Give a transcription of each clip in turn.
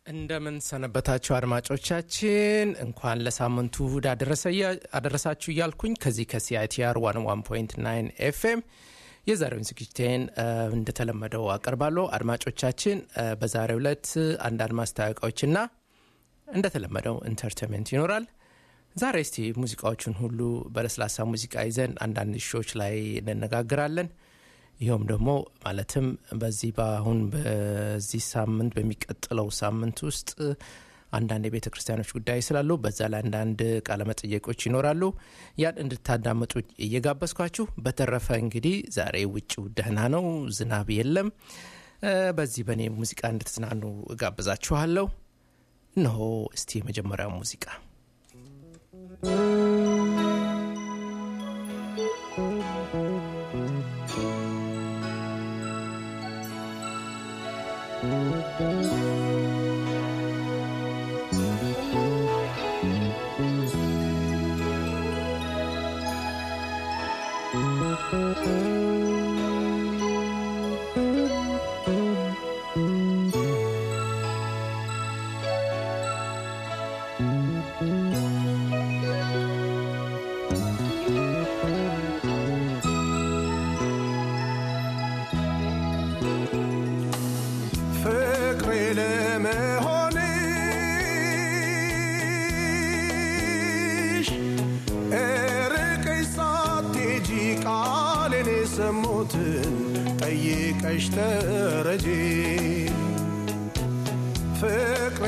እንደምን ሰነበታችሁ አድማጮቻችን። እንኳን ለሳምንቱ እሁድ አደረሳችሁ እያልኩኝ ከዚህ ከሲአይቲአር ዋን ዋን ፖይንት ናይን ኤፍኤም የዛሬውን ዝግጅቴን እንደተለመደው አቀርባለሁ። አድማጮቻችን በዛሬው ዕለት አንዳንድ ማስታወቂያዎችና እንደተለመደው ኢንተርቴንመንት ይኖራል። ዛሬ እስቲ ሙዚቃዎቹን ሁሉ በለስላሳ ሙዚቃ ይዘን አንዳንድ ሾዎች ላይ እንነጋግራለን። ይኸውም ደግሞ ማለትም በዚህ በአሁን በዚህ ሳምንት በሚቀጥለው ሳምንት ውስጥ አንዳንድ የቤተ ክርስቲያኖች ጉዳይ ስላሉ በዛ ላይ አንዳንድ ቃለመጠየቆች ይኖራሉ። ያን እንድታዳምጡ እየጋበዝኳችሁ፣ በተረፈ እንግዲህ ዛሬ ውጭው ደህና ነው፣ ዝናብ የለም። በዚህ በእኔ ሙዚቃ እንድትዝናኑ እጋብዛችኋለሁ። እነሆ እስቲ የመጀመሪያው ሙዚቃ የሰሙትን ጠይቀሽ ተረጂ ፍቅሬ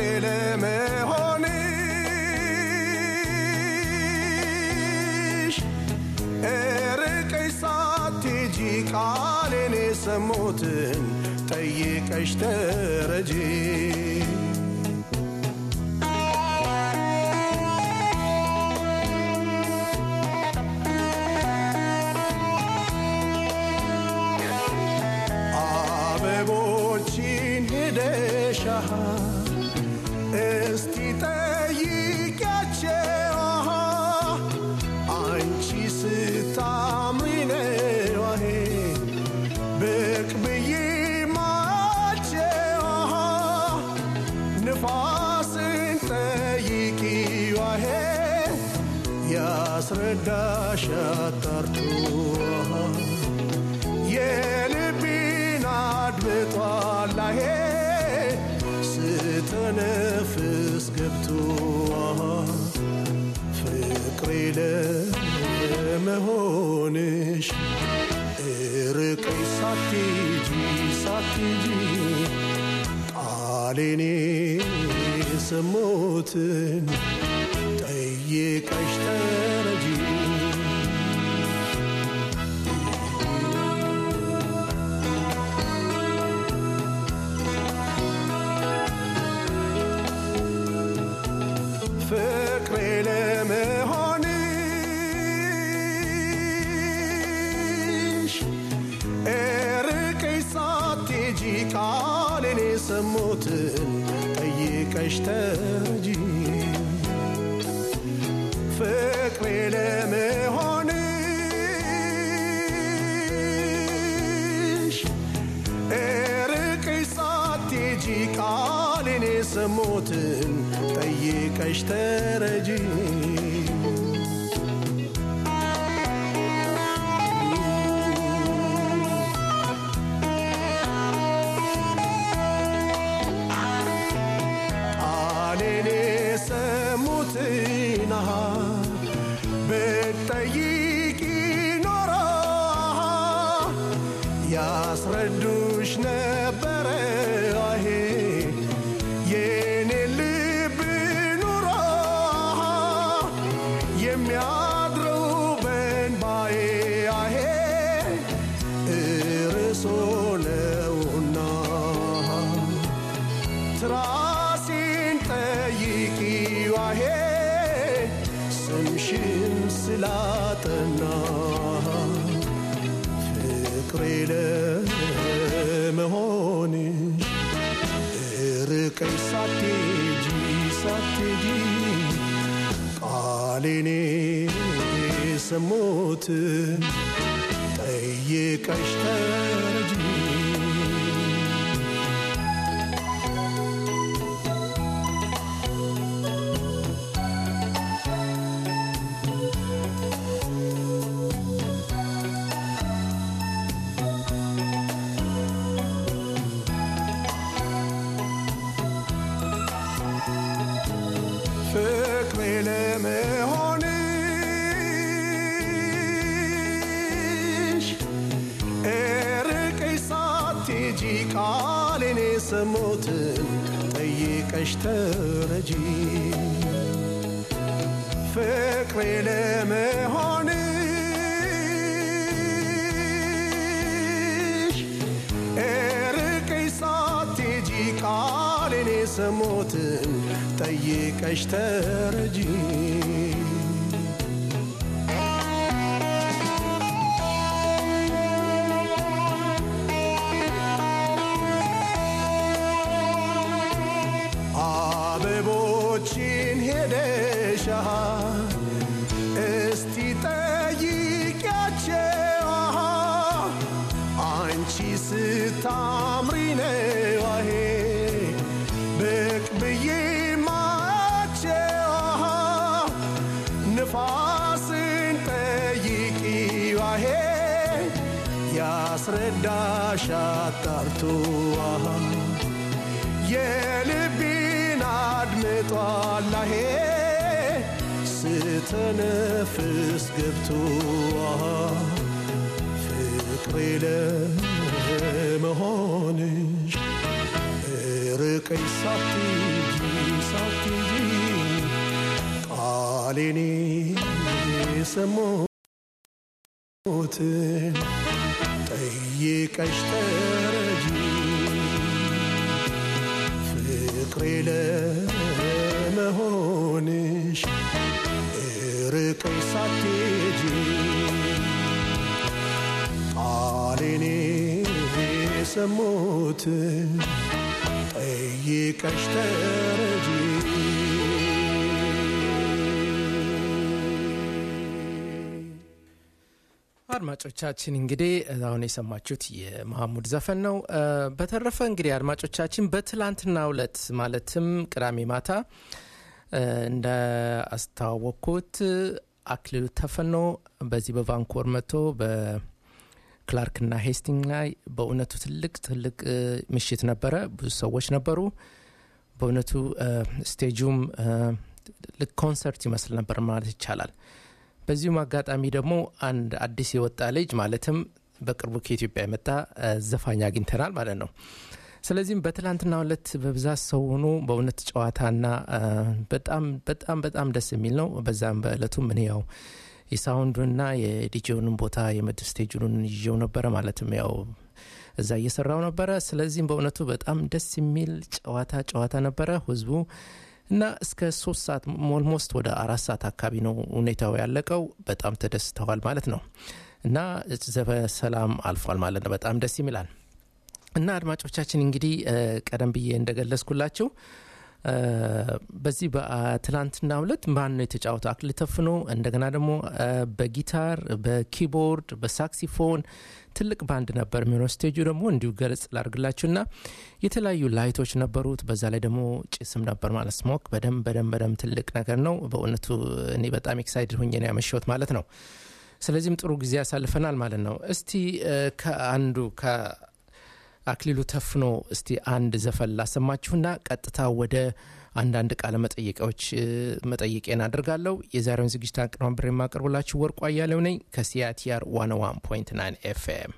ለመሆንሽ እርቀሽ ሳትሄጂ ቃሌን የሰሙትን ጠይቀሽ ተረጂ እስቲ ጠይቂያቸው አንቺ ስታምሪ ነው ብቅ ብዬ ማቸው ንፋስን ጠይቂ ዋሄ ያስረዳሽ አጣርቶ የልቤን አድምጧላሄ ስተነፍስ ገብቶ ፍቅሬ ለመሆንሽ እርቀይ ሳትጂ ሳትጂ ቃሌኔ የሰሙትን ጠይቀሽ ተረጂ ፍቅሬ ለመሆንሽ እርቀሽ ሳትሄጂ ቃሌን የሰሙትን ጠይቀሽ ተረጂ ፍቅሬ ለመሆንሽ እርቀሽ ሳትሄጂ ቃሌን የሰሙትን ጠይቀሽ ተረጂ ቃሌን የሰሙትን ብትጠይቂ ኖሮ ያስረዱሽ ነበረ አሄ የኔ ልብ ኑሮ የሚያድረው በንባዬ አሄ እርሶ ነውና ትራሴን ጠይቂ ዋሄ ስምሽን ስላጠና ፍቅሬ ለመሆንሽ ርቀሽ ሳትሄጂ ሳትሄጂ ቃሌኔ የሰሙትን ጠይቀሽ ተረጂ ፍቅሬ ለመሆንሽ እርቀሽ ሳትሄጂ ቃሌን የሰሙትን ጠይቀሽ ተረጂ ፍቅሬ ለመሆንሽ እርቀሽ ሳትሄጂ ቃሌን የሰሙትን ጠይቀሽ ተረጂ አበቦችን ሄደሻ እስቲ ጠይቂያቸው አሃ፣ አንቺ ስታምሪ ነው አሄ ብቅ ብዬ ማቸው አሃ፣ ንፋስን ጠይቂ ዋሄ ያስረዳሽ አጣርቶ አሃ የልቤን አድምጧላሄ ስተነፍስ ገብቶ አሃ፣ ፍቅሬ ለመሆንሽ ርቀኝ ሳትጂ ሳትጂ ቃሌኔ የሰሙትን ጠይቀሽ ተረጂ ፍቅሬ ለመሆንሽ ርቀሽ ሳትሄጂ ቃሌን የሰሙትን ጠይቀሽ ተረጂ አድማጮቻችን እንግዲህ አሁን የሰማችሁት የመሐሙድ ዘፈን ነው። እ፣ በተረፈ እንግዲህ አድማጮቻችን በትላንትናው ዕለት ማለትም ቅዳሜ ማታ እ፣ እንደ አስተዋወቅኩት አክሊሉ ተፈኖ በዚህ በቫንኮር መጥቶ በክላርክና ሄስቲንግ ላይ በእውነቱ ትልቅ ትልቅ እ፣ ምሽት ነበረ። ብዙ ሰዎች ነበሩ። በእውነቱ እ፣ ስቴጁም እ፣ ልክ ኮንሰርት ይመስል ነበር ማለት ይቻላል። በዚሁም አጋጣሚ ደግሞ አንድ አዲስ የወጣ ልጅ ማለትም በቅርቡ ከኢትዮጵያ የመጣ እ፣ ዘፋኝ አግኝተናል ማለት ነው። ስለዚህም በትላንትና ዕለት በብዛት ሰው ሆኖ በእውነት ጨዋታና እ፣ በጣም በጣም በጣም ደስ የሚል ነው። በዛም በእለቱም እኔ ያው የሳውንዱንና የዲጄውንም ቦታ የምድ ስቴጁን ይዤው ነበረ ማለትም ያው እዛ እየሰራው ነበረ። ስለዚህም በእውነቱ በጣም ደስ የሚል ጨዋታ ጨዋታ ነበረ ህዝቡ እና እስከ ሶስት ሰዓት ኦልሞስት ወደ አራት ሰዓት አካባቢ ነው ሁኔታው ያለቀው። በጣም ተደስተዋል ማለት ነው እና በሰላም አልፏል ማለት ነው። በጣም ደስ ይላል። እና አድማጮቻችን እንግዲህ እ፣ ቀደም ብዬ እንደገለጽኩላችሁ እ፣ በዚህ በትላንትና ሁለት ማን ነው የተጫወተው? አክሊሉ ተፍኖ እንደገና ደግሞ እ፣ በጊታር በኪቦርድ በሳክሲፎን ትልቅ ባንድ ነበር የሚሆነው። ስቴጁ ደግሞ እንዲሁ ገለጽ ላርግላችሁና የተለያዩ ላይቶች ነበሩት። በዛ ላይ ደግሞ ጭስም ነበር ማለት ስሞክ በደንብ በደንብ በደንብ ትልቅ ነገር ነው በእውነቱ። እኔ በጣም ኤክሳይድ ሁኜ ነው ያመሸሁት ማለት ነው። ስለዚህም ጥሩ ጊዜ ያሳልፈናል ማለት ነው። እስቲ እ፣ ከአንዱ ከአክሊሉ ተፍኖ እስቲ አንድ ዘፈን ላሰማችሁና ቀጥታ ወደ አንዳንድ ቃለ መጠየቂያዎች እ፣ መጠየቄን አድርጋለሁ። የዛሬውን ዝግጅት አቀናብሬ የማቀርብላችሁ ወርቁ አያሌው ነኝ ከሲአቲአር 101.9 ኤፍኤም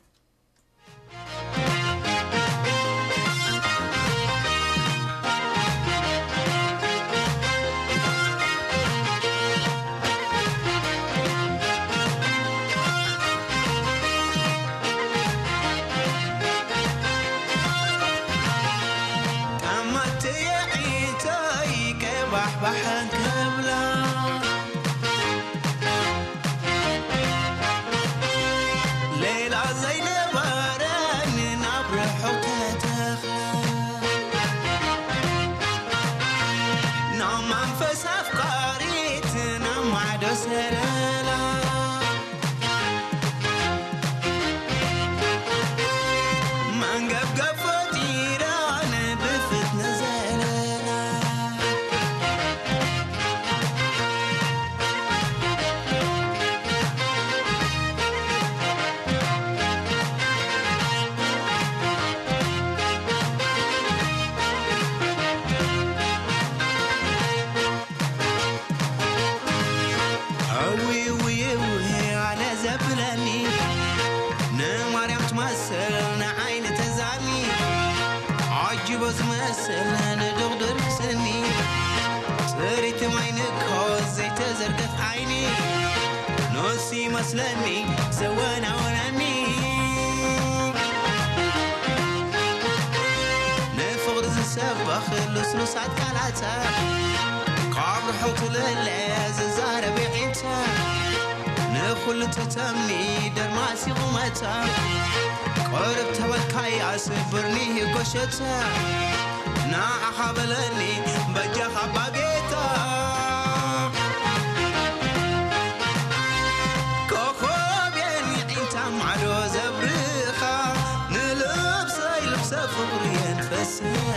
ቀመት የዒተይ ቀባሕባሕን ክብላ ሌላ ዘይነበረን ናብ ርሑቕ ተተኽለ ናብ መንፈስ ኣፍቃሪት ናብ ማዕዶ ሰረላ መንገብገብ ፈጢራን ብፍትነ ዘለላ ንድቕድር ስኒ ፅሪት ማይንኮ ዘይተዘርገፍ ዓይኒ ንሱ ይመስለኒ ዘወናውነኒ ንፍቕሪ ዝሰበኽ ልስሉሳት ቃላታ ካብ ርሑቕ ትልለ ዝዛረብ ዒንታ ንኹሉ ተተምኒ ደርማሲ ቁመታ ቅርብ ተበልካይ ኣስብርኒ ጎሸታ ንዓኻ በለኒ በጃኻ ባጌታ ኮኸብየን ዒንታ ማዕዶ ዘብርኻ ንልብሰይ ልብሰ ፍቕርየን ፈስኻ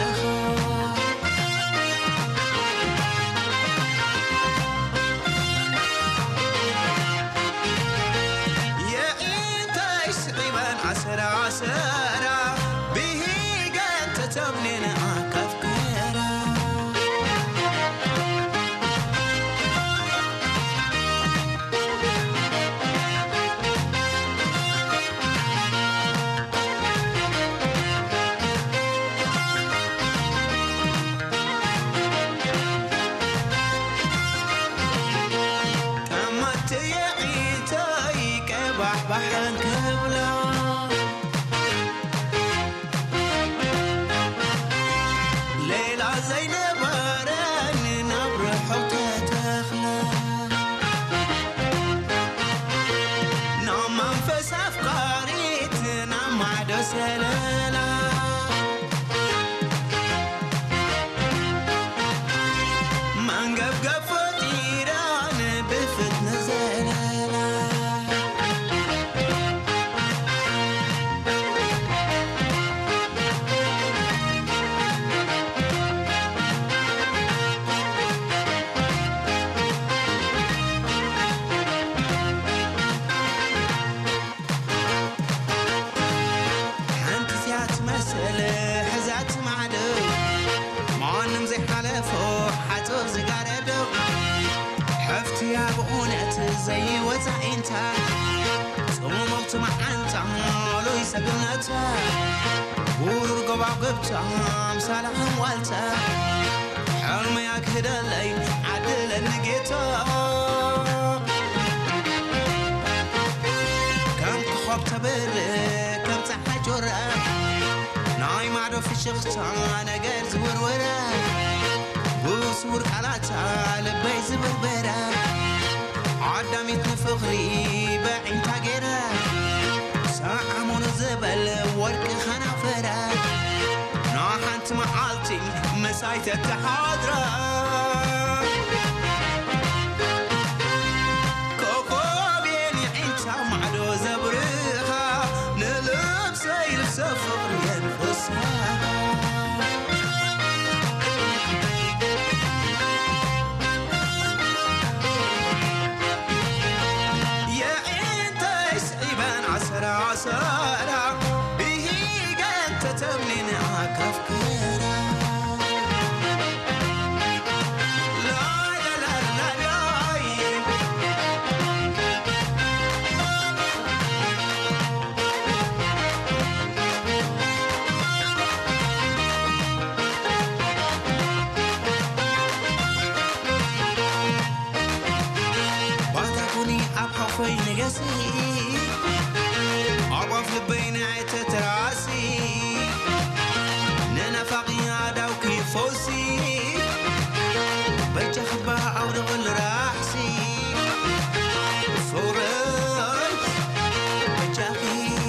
የኢንታይ ስዒበን ዓሰራ ዓሰራ ብሂገን ተተምኔን ኣካፍከራ كمت يعيتي كبح بحن كبلا ليلة زينب رن نبر حوتة تخلى نعم منفس أفكاريت نعم عدو سلالا منقبقب فطيران بفتنة زلالا ሓንቲ እዚኣ ትመስል ሕዛት ማዕደው ማንም ዘይሓለፎ ሓፆር ዝጋረዶ ሕፍትያ ብእውነት ዘይወፃኢንታ ጽሙቕቲ መዓንታ ሉይ ሰግነታ ውሩር ጎባጉብታ ምሳላኸም ዋልታ ሕልመያ ክህደለይ ዓድለኒ ጌታ ከም ክኾብ ተብር ከም ፀሓይ ጆረ ናይ ማዶ ፍሽኽታ ነገር ዝውርወረ ብስውር ቃላታ ልበይ ዝብርበረ ዓዳሚት ንፍቕሪ በዒንታ ገይረ ሰዓሙኑ ዝበል ወርቂ ኸናፈረ ንሓንቲ መዓልቲ መሳይ ተተሓድረ ኮኮብየን ዒንታ ማዕዶ ዘብርኻ ንልብሰይ ልብሰ ፍቕሪ የንፍስኻ የዒንተይ ስዒበን ዓሰራ ዓሰራ ብሂገን ተተምኒን ኣካፍከራ ላላላላይ ባታ ኩኒ ኣብ ሓፈይ ንገሲ ኣቋፍ ልበይ ንዓይተ ትራሲ ንነፋቒ ኣዳውኪ ፈውሲ በጃ ክባህ ኣውደቕል ራሕሲ ፍቕረይ በጃኺ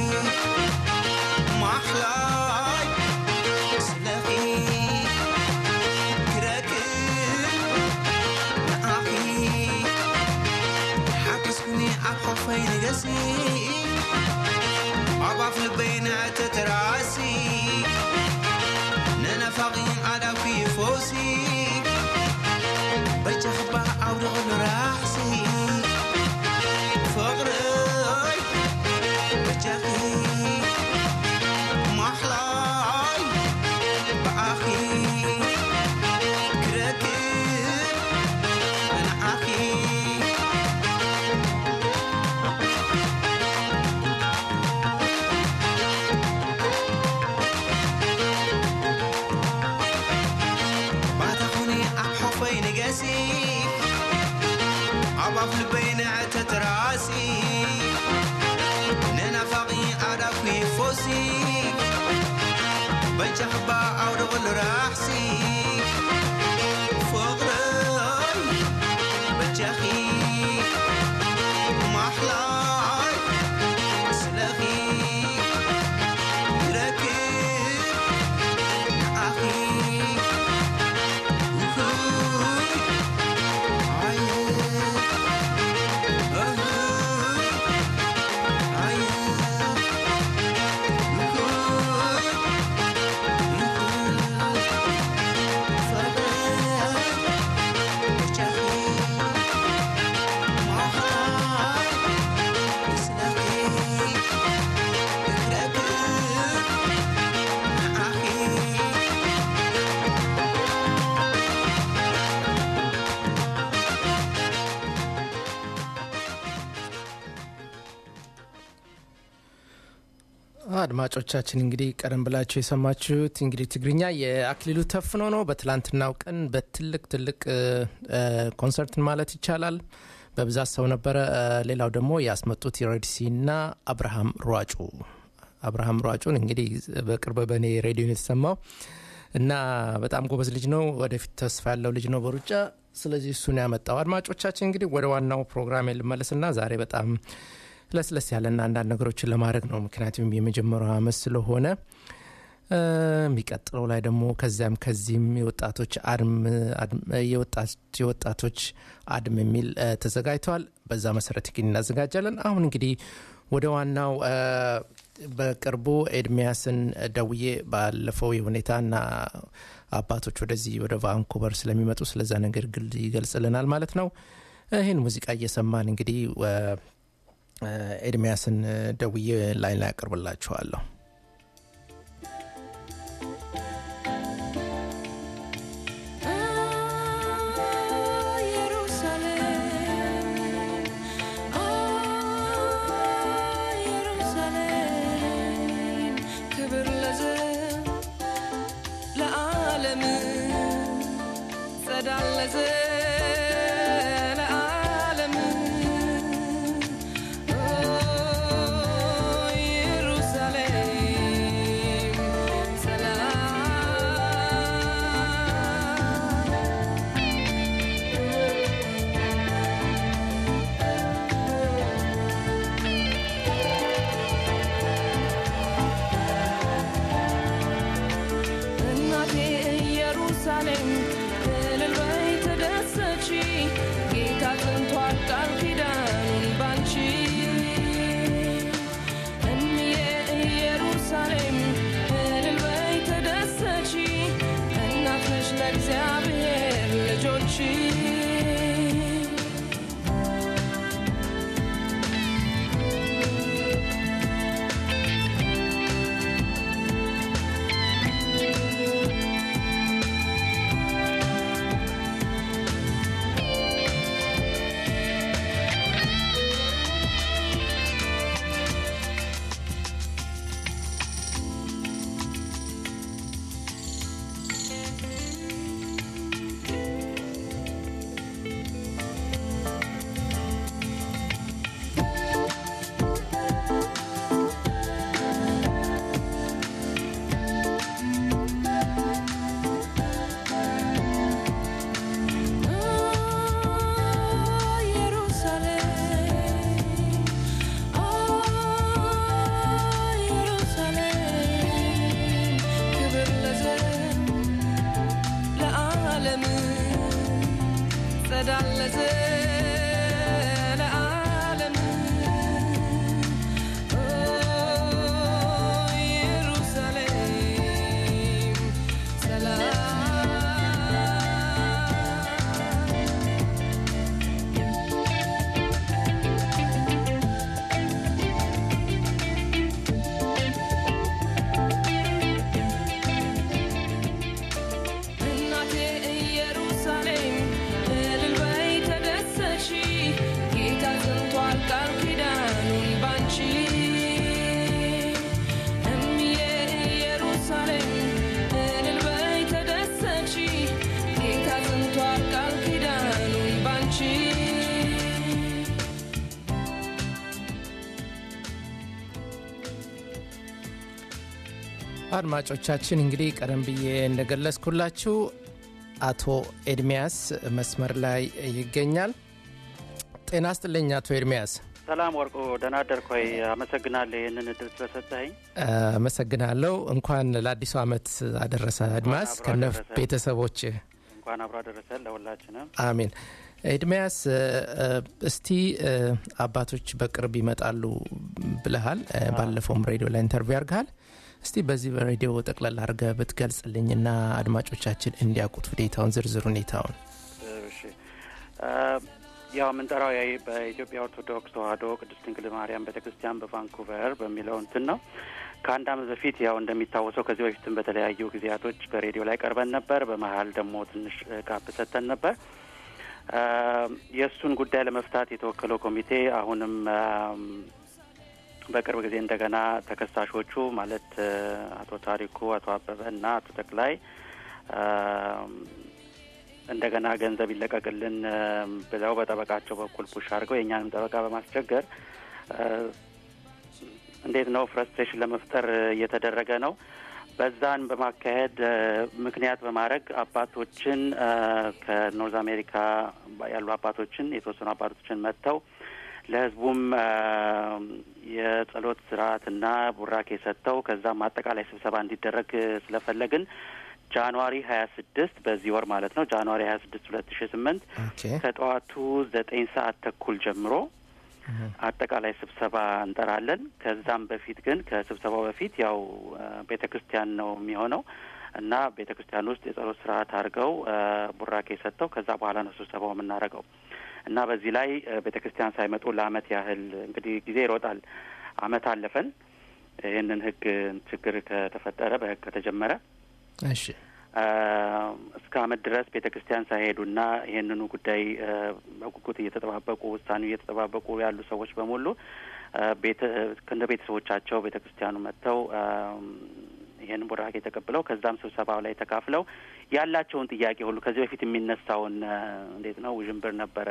ማሕላይ ስለኺ ክረክብ ንኣኺ ሓገዝኩኒ ኣብ ሓፈይ ንገሲ ኣቋፍ ልበይ ንዕተት ራሲ ንነፋቒ ኣዳውኪ ፈውሲ በጃ ክባህ ልበይ ንዕተት ራሲ ንናፋቒ ኣዳኩ ፎሲ በይጨኽባ ኣውደቕል ራሕሲ ፍቕረይ በጃኺ ማሕላይ ስለኺ ይረክብ ንኣኺ ውሁይ ዓየ እሁይ ዓየ ውሁይ አድማጮቻችን እንግዲህ ቀደም ብላችሁ የሰማችሁት እንግዲህ ትግርኛ የአክሊሉ ተፍኖ ነው። በትላንትናው ቀን በትልቅ ትልቅ እ፣ እ፣ ኮንሰርትን ማለት ይቻላል በብዛት ሰው ነበረ። እ፣ ሌላው ደግሞ ያስመጡት የሬድሲ እና አብርሃም ሯጩ አብርሃም ሯጩን እንግዲህ በቅርብ በእኔ ሬዲዮ ነው የተሰማው እና በጣም ጎበዝ ልጅ ነው። ወደፊት ተስፋ ያለው ልጅ ነው በሩጫ ስለዚህ እሱን ያመጣው። አድማጮቻችን እንግዲህ ወደ ዋናው ፕሮግራም ልመለስና ዛሬ በጣም ለስለስ ያለና አንዳንድ ነገሮችን ለማድረግ ነው። ምክንያቱም የመጀመሪያው አመት ስለሆነ እ፣ የሚቀጥለው ላይ ደግሞ ከዚያም ከዚህም የወጣቶች አድም አድም- የወጣት- የወጣቶች አድም የሚል እ፣ ተዘጋጅተዋል። በዛ መሰረት ግን እናዘጋጃለን። አሁን እንግዲህ ወደ ዋናው እ፣ በቅርቡ ኤድሚያስን ደውዬ ባለፈው የሁኔታና አባቶች ወደዚህ ወደ ቫንኩቨር ስለሚመጡ ስለዛ ነገር ግል ይገልጽልናል ማለት ነው። ይህን ሙዚቃ እየሰማን እንግዲህ እ፣ ኤድሚያስን ደውዬ ላይ ላይ ያቀርብላችኋለሁ። ኢየሩሳሌም ክብር ለዘብ ለዓለም ጸዳል ለዘለዓለም ኢየሩሳሌም ሰላም እናቴ ኢየሩሳሌም እልል በይ ተደሰቺ፣ ጌታ ጽንቷል ቃል ኪዳኑን ባንቺ። እምዬ ኢየሩሳሌም እልል በይ ተደሰቺ፣ እናት ነሽ ለእግዚአብሔር ልጆች እናቴ ኢየሩሳሌም እልል በይ ተደሰ አድማጮቻችን እንግዲህ ቀደም ብዬ እንደገለጽኩላችሁ አቶ ኤድሚያስ መስመር ላይ ይገኛል። ጤና ስጥልኝ አቶ ኤድሚያስ። ሰላም ወርቁ፣ ደህና አደርኮይ። አመሰግናለሁ ይህንን እድል ስለሰጠኸኝ። አመሰግናለሁ። እንኳን ለአዲሱ ዓመት አደረሰ አድማስ አብሮ ከነ አደረሰን። ቤተሰቦች እንኳን አብሮ አደረሰን ለሁላችንም። አሜን። ኤድሚያስ እ፣ እስቲ እ፣ አባቶች በቅርብ ይመጣሉ ብለሃል። እ፣ ባለፈውም ሬዲዮ ላይ ኢንተርቪው አድርገሃል። እስቲ በዚህ በሬዲዮ ጠቅላላ አድርገህ ብትገልጽልኝና አድማጮቻችን እንዲያውቁት ሁኔታውን ዝርዝር ሁኔታውን እሺ እ፣ ያው የምንጠራው ያ- በኢትዮጵያ ኦርቶዶክስ ተዋሕዶ ቅድስት ድንግል ማርያም ቤተ ክርስቲያን በቫንኩቨር በሚለው እንትን ነው። ከአንድ ዓመት በፊት ያው እንደሚታወሰው ከዚህ በፊትም በተለያዩ ጊዜያቶች በሬዲዮ ላይ ቀርበን ነበር። በመሀል ደግሞ ትንሽ ጋፕ ሰጥተን ነበር። እ፣ የእሱን ጉዳይ ለመፍታት የተወከለው ኮሚቴ አሁንም እም፣ በቅርብ ጊዜ እንደገና ተከሳሾቹ ማለት እ፣ አቶ ታሪኩ፣ አቶ አበበ እና አቶ ተክላይ እም፣ እንደገና ገንዘብ ይለቀቅልን እም፣ ብለው በጠበቃቸው በኩል ፑሽ አድርገው የእኛንም ጠበቃ በማስቸገር እ፣ እንዴት ነው ፍረስትሬሽን ለመፍጠር እየተደረገ ነው። በዛን በማካሄድ እ፣ ምክንያት በማድረግ አባቶችን እ፣ ከኖርዝ አሜሪካ ያሉ አባቶችን የተወሰኑ አባቶችን መጥተው ለሕዝቡም እ፣ የጸሎት ስርዓትና ቡራኬ ሰጥተው ከዛም አጠቃላይ ስብሰባ እንዲደረግ ስለፈለግን ጃንዋሪ ሀያ ስድስት በዚህ ወር ማለት ነው ጃንዋሪ ሀያ ስድስት ሁለት ሺ ስምንት ኦኬ ከጠዋቱ ዘጠኝ ሰዓት ተኩል ጀምሮ አጠቃላይ ስብሰባ እንጠራለን። ከዛም በፊት ግን ከስብሰባው በፊት ያው ቤተ ክርስቲያን ነው የሚሆነው እና ቤተ ክርስቲያን ውስጥ የጸሎት ስርዓት አድርገው እ፣ ቡራኬ ሰጥተው ከዛ በኋላ ነው ስብሰባው የምናደርገው እና በዚህ ላይ ቤተ ክርስቲያን ሳይመጡ ለአመት ያህል እንግዲህ ጊዜ ይሮጣል። አመት አለፈን። ይህንን ህግ ችግር ከተፈጠረ በህግ ከተጀመረ እሺ አ፣ እስከ አመት ድረስ ቤተ ክርስቲያን ሳይሄዱና ይህንኑ ጉዳይ አ፣ በጉጉት እየተጠባበቁ ውሳኔው እየተጠባበቁ ያሉ ሰዎች በሙሉ አ፣ ቤተ ከእንደ ቤተሰቦቻቸው ቤተ ክርስቲያኑ መጥተው አ፣ ይህንን ቡራኬ ተቀብለው ከዛም ስብሰባው ላይ ተካፍለው ያላቸውን ጥያቄ ሁሉ ከዚህ በፊት የሚነሳውን አ፣ እንዴት ነው ውዥንብር ነበረ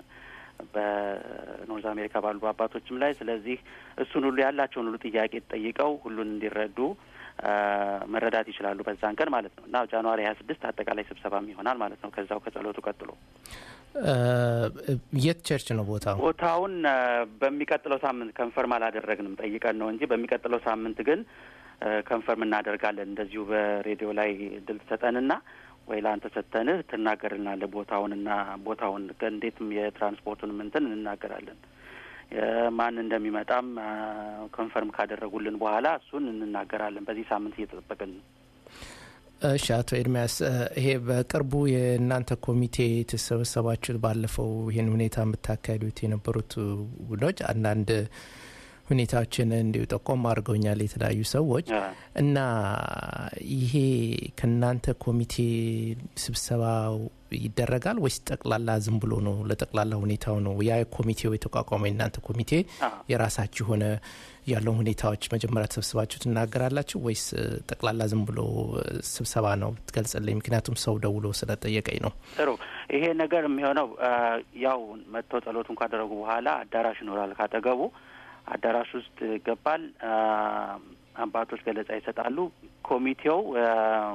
በኖርዝ አሜሪካ ባሉ አባቶችም ላይ። ስለዚህ እሱን ሁሉ ያላቸውን ሁሉ ጥያቄ ጠይቀው ሁሉን እንዲረዱ አ፣ መረዳት ይችላሉ በዛን ቀን ማለት ነው እና ጃንዋሪ ሀያ ስድስት አጠቃላይ ስብሰባም ይሆናል ማለት ነው። ከዛው ከጸሎቱ ቀጥሎ እ፣ የት ቸርች ነው ቦታው? ቦታውን አ፣ በሚቀጥለው ሳምንት ከንፈርም አላደረግንም ጠይቀን ነው እንጂ በሚቀጥለው ሳምንት ግን አ፣ ከንፈርም እናደርጋለን። እንደዚሁ በሬዲዮ ላይ ድል ትሰጠንና ወይ ለአንተ ሰጥተንህ ትናገርልናለህ ቦታውንና ቦታውን እንዴትም የትራንስፖርቱንም እንትን እንናገራለን። ማን እንደሚመጣም አ፣ ኮንፈርም ካደረጉልን በኋላ እሱን እንናገራለን። በዚህ ሳምንት እየተጠበቅን ነው። እሺ አቶ ኤድሚያስ እ፣ ይሄ በቅርቡ የእናንተ ኮሚቴ የተሰበሰባችሁት ባለፈው ይህን ሁኔታ የምታካሂዱት የነበሩት ቡድኖች አንዳንድ ሁኔታዎችን እንዲሁ ጠቆም አድርገውኛል የተለያዩ ሰዎች አ፣ እና ይሄ ከእናንተ ኮሚቴ ስብሰባው ይደረጋል ወይስ ጠቅላላ ዝም ብሎ ነው? ለጠቅላላ ሁኔታው ነው? ያ ኮሚቴው የተቋቋመው የእናንተ ኮሚቴ አ፣ የራሳችሁ የሆነ ያለውን ሁኔታዎች መጀመሪያ ተሰብስባችሁ ትናገራላችሁ ወይስ እ፣ ጠቅላላ ዝም ብሎ እ፣ ስብሰባ ነው? ትገልጽልኝ። ምክንያቱም ሰው ደውሎ ስለጠየቀኝ ነው። ጥሩ ይሄ ነገር የሚሆነው አ፣ ያው መጥተው ጸሎቱን ካደረጉ በኋላ አዳራሽ ይኖራል ካጠገቡ አዳራሽ ውስጥ ይገባል። አ፣ አባቶች ገለጻ ይሰጣሉ። ኮሚቴው አ፣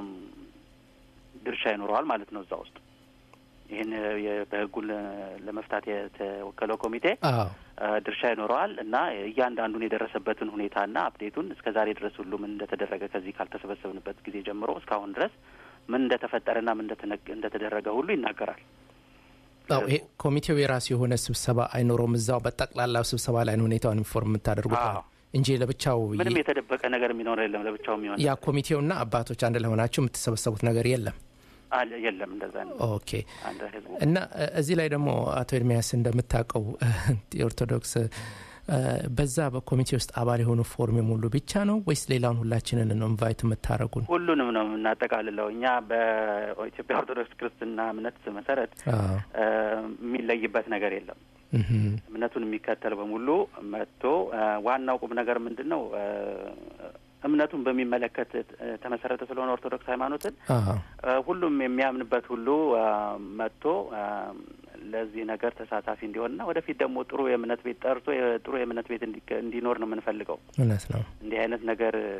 ድርሻ ይኖረዋል ማለት ነው እዛ ውስጥ ይህን የ- በህጉን ለ- ለመፍታት የተወከለው ኮሚቴ አዎ አ፣ ድርሻ ይኖረዋል እና እያንዳንዱን የደረሰበትን ሁኔታና አፕዴቱን እስከ ዛሬ ድረስ ሁሉ ምን እንደተደረገ ከዚህ ካልተሰበሰብንበት ጊዜ ጀምሮ እስካሁን ድረስ ምን እንደተፈጠረና ምን እንደተነገ- እንደተደረገ ሁሉ ይናገራል። አዎ ይሄ ኮሚቴው የራሱ የሆነ ስብሰባ አይኖረውም። እዛው በጠቅላላው ስብሰባ ላይ ነው ሁኔታውን ኢንፎርም የምታደርጉት አዎ። እንጂ ለብቻው ምንም የተደበቀ ነገር የሚኖር የለም። ለብቻው የሚሆን ያ ኮሚቴውና አባቶች አንድ ላይ ሆናችሁ የምትሰበሰቡት ነገር የለም። አለ የለም። እንደዛ ነው። ኦኬ አንድ ህዝቡ እና እ፣ እዚህ ላይ ደግሞ አቶ ኤርሚያስ እንደምታውቀው የኦርቶዶክስ እ፣ በዛ በኮሚቴ ውስጥ አባል የሆኑ ፎርም የሞሉ ብቻ ነው ወይስ ሌላውን ሁላችንን ነው ኢንቫይት የምታደረጉን? ሁሉንም ነው የምናጠቃልለው። እኛ በኢትዮጵያ ኦርቶዶክስ ክርስትና እምነት መሰረት አዎ እ፣ የሚለይበት ነገር የለም። እህም፣ እምነቱን የሚከተል በሙሉ መጥቶ እ፣ ዋናው ቁም ነገር ምንድን ነው? እ፣ እምነቱን በሚመለከት እ፣ ተመሰረተ ስለሆነ ኦርቶዶክስ ሃይማኖትን አዎ እ፣ ሁሉም የሚያምንበት ሁሉ እ፣ መጥቶ እ፣ ለዚህ ነገር ተሳታፊ እንዲሆንና ወደፊት ደግሞ ጥሩ የእምነት ቤት ጠርቶ የ- ጥሩ የእምነት ቤት እንዲ- እንዲኖር ነው የምንፈልገው። እውነት ነው። እንዲህ አይነት ነገር እ፣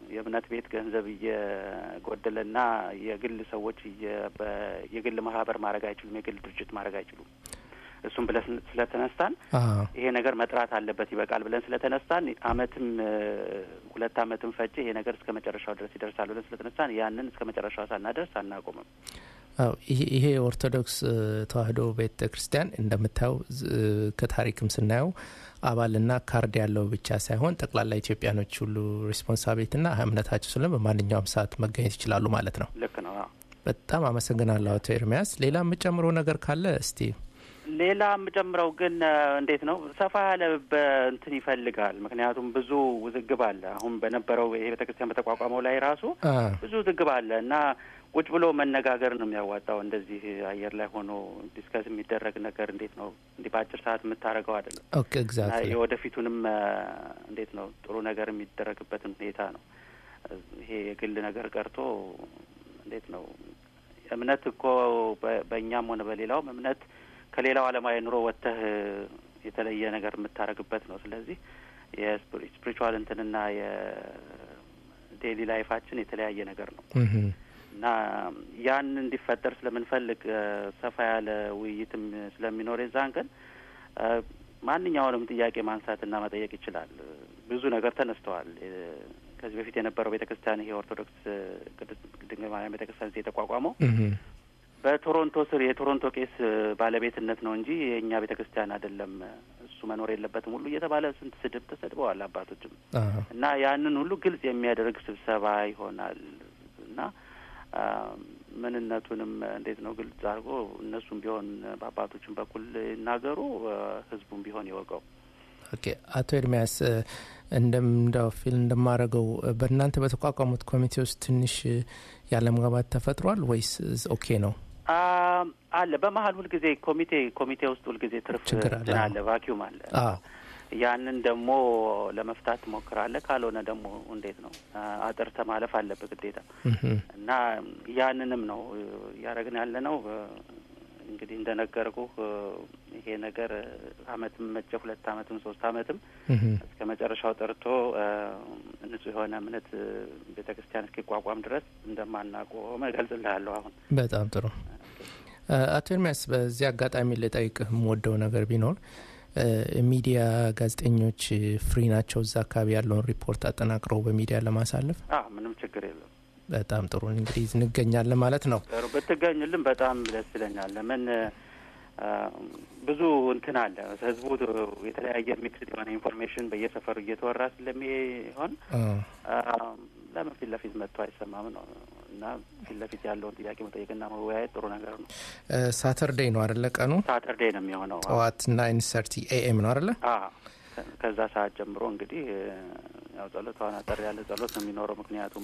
የእምነት ቤት ገንዘብ እየጎደለና የግል ሰዎች እየ- በ- የግል ማህበር ማድረግ አይችሉም፣ የግል ድርጅት ማድረግ አይችሉም። እሱም ብለን ስን- ስለተነሳን አዎ ይሄ ነገር መጥራት አለበት ይበቃል ብለን ስለተነሳን አመትም እ፣ ሁለት አመትም ፈጀ ይሄ ነገር እስከ መጨረሻው ድረስ ይደርሳል ብለን ስለተነሳን ያንን እስከ መጨረሻው ሳናደርስ አናቆምም። አዎ ይሄ ይሄ የኦርቶዶክስ እ፣ ተዋሕዶ ቤተ ክርስቲያን እንደምታየው ዝ- እ፣ ከታሪክም ስናየው አባልና ካርድ ያለው ብቻ ሳይሆን ጠቅላላ ኢትዮጵያኖች ሁሉ ሬስፖንሳቢሊቲና እምነታቸው ስለ በማንኛውም ሰዓት መገኘት ይችላሉ ማለት ነው። ልክ ነው። አዎ። በጣም አመሰግናለሁ አቶ ኤርሚያስ። ሌላ የምጨምረው ነገር ካለ እስቲ ሌላ የምጨምረው ግን እ፣ እንዴት ነው ሰፋ ያለ በእንትን ይፈልጋል። ምክንያቱም ብዙ ውዝግብ አለ። አሁን በነበረው ይሄ ቤተክርስቲያን በተቋቋመው ላይ ራሱ አ፣ ብዙ ውዝግብ አለ እና ቁጭ ብሎ መነጋገር ነው የሚያዋጣው። እንደዚህ አየር ላይ ሆኖ ዲስከስ የሚደረግ ነገር እንዴት ነው እንዲህ በአጭር ሰዓት የምታደርገው አይደለም። ኦኬ ኤግዛክትሊ የወደፊቱንም እ፣ እንዴት ነው ጥሩ ነገር የሚደረግበትን ሁኔታ ነው። ይሄ የግል ነገር ቀርቶ እንዴት ነው እምነት እኮ በ- በእኛም ሆነ በሌላውም እምነት ከሌላው ዓለማዊ ኑሮ ወጥተህ የተለየ ነገር የምታደርግበት ነው። ስለዚህ የስፒሪቹዋል እንትንና የዴይሊ ላይፋችን የተለያየ ነገር ነው እህም፣ እና ያን እንዲፈጠር ስለምንፈልግ እ፣ ሰፋ ያለ ውይይትም ስለሚኖር የዛን ቀን እ፣ ማንኛውንም ጥያቄ ማንሳትና መጠየቅ ይችላል። ብዙ ነገር ተነስተዋል። እ፣ ከዚህ በፊት የነበረው ቤተ ክርስቲያን ይሄ ኦርቶዶክስ እ፣ ቅድስት ድንግል ማርያም ቤተ ክርስቲያን እዚህ የተቋቋመው እህም፣ በቶሮንቶ ስር የቶሮንቶ ቄስ እ፣ ባለቤትነት ነው እንጂ የእኛ ቤተ ክርስቲያን አይደለም፣ እሱ መኖር የለበትም ሁሉ እየተባለ ስንት ስድብ ተሰድበዋል አባቶችም አ፣ እና ያንን ሁሉ ግልጽ የሚያደርግ ስብሰባ ይሆናል እና አ፣ ምንነቱንም እንዴት ነው ግልጽ አድርጎ እነሱም ቢሆን በአባቶችም በኩል ይናገሩ፣ አ፣ ህዝቡም ቢሆን ይወቀው። ኦኬ አቶ ኤርሚያስ እ፣ እንደምንዳው ፊል እንደማደርገው እ፣ በእናንተ በተቋቋሙት ኮሚቴ ውስጥ ትንሽ እ፣ ያለመግባባት ተፈጥሯል ወይስ እ፣ ኦኬ ነው? አ፣ አለ በመሀል ሁልጊዜ ኮሚቴ ኮሚቴ ውስጥ ሁልጊዜ ትርፍ ችግር አለ። እንትን አለ፣ ቫኪዩም አለ። አዎ ያንን ደግሞ ለመፍታት ትሞክራለህ። ካልሆነ ደግሞ እንዴት ነው አ፣ አጥርተህ ማለፍ አለብህ ግዴታ እህም፣ እና ያንንም ነው እ፣ እያደረግን ያለ ነው። እ፣ እንግዲህ እንደነገርኩህ እ፣ ይሄ ነገር እ፣ አመትም መቼ ሁለት አመትም ሶስት አመትም እህም። እስከ መጨረሻው ጠርቶ እ፣ ንጹህ የሆነ እምነት እ፣ ቤተ ክርስቲያን እስኪቋቋም ድረስ እንደማናቆም እገልጽልሃለሁ። አሁን በጣም ጥሩ እ፣ አቶ ኤርሚያስ በዚህ አጋጣሚ ልጠይቅህ የምወደው ነገር ቢኖር እ፣ ሚዲያ ጋዜጠኞች እ፣ ፍሪ ናቸው እዛ አካባቢ ያለውን ሪፖርት አጠናቅረው በሚዲያ ለማሳለፍ አ ምንም ችግር የለም። በጣም ጥሩ እንግዲህ እንገኛለን ማለት ነው ጥሩ ብትገኝልን በጣም ደስ ይለኛል። ለምን አ፣ ብዙ እንትን አለ ህዝቡ የተለያየ ሚክስድ የሆነ ኢንፎርሜሽን በየሰፈሩ እየተወራ ስለሚሆን አ፣ አ፣ ለምን ፊት ለፊት መጥቶ አይሰማም ነው እና ፊት ለፊት ያለውን ጥያቄ መጠየቅና መወያየት ጥሩ ነገር ነው። እ፣ ሳተርዴይ ነው አደለ ቀኑ ሳተርዴ ነው የሚሆነው። ጠዋት ናይን ሰርቲ ኤኤም ነው አደለ አ ከ- ከዛ ሰዓት ጀምሮ እንግዲህ እ፣ ያው ጸሎቷን አጠር ያለ ጸሎት ነው የሚኖረው። ምክንያቱም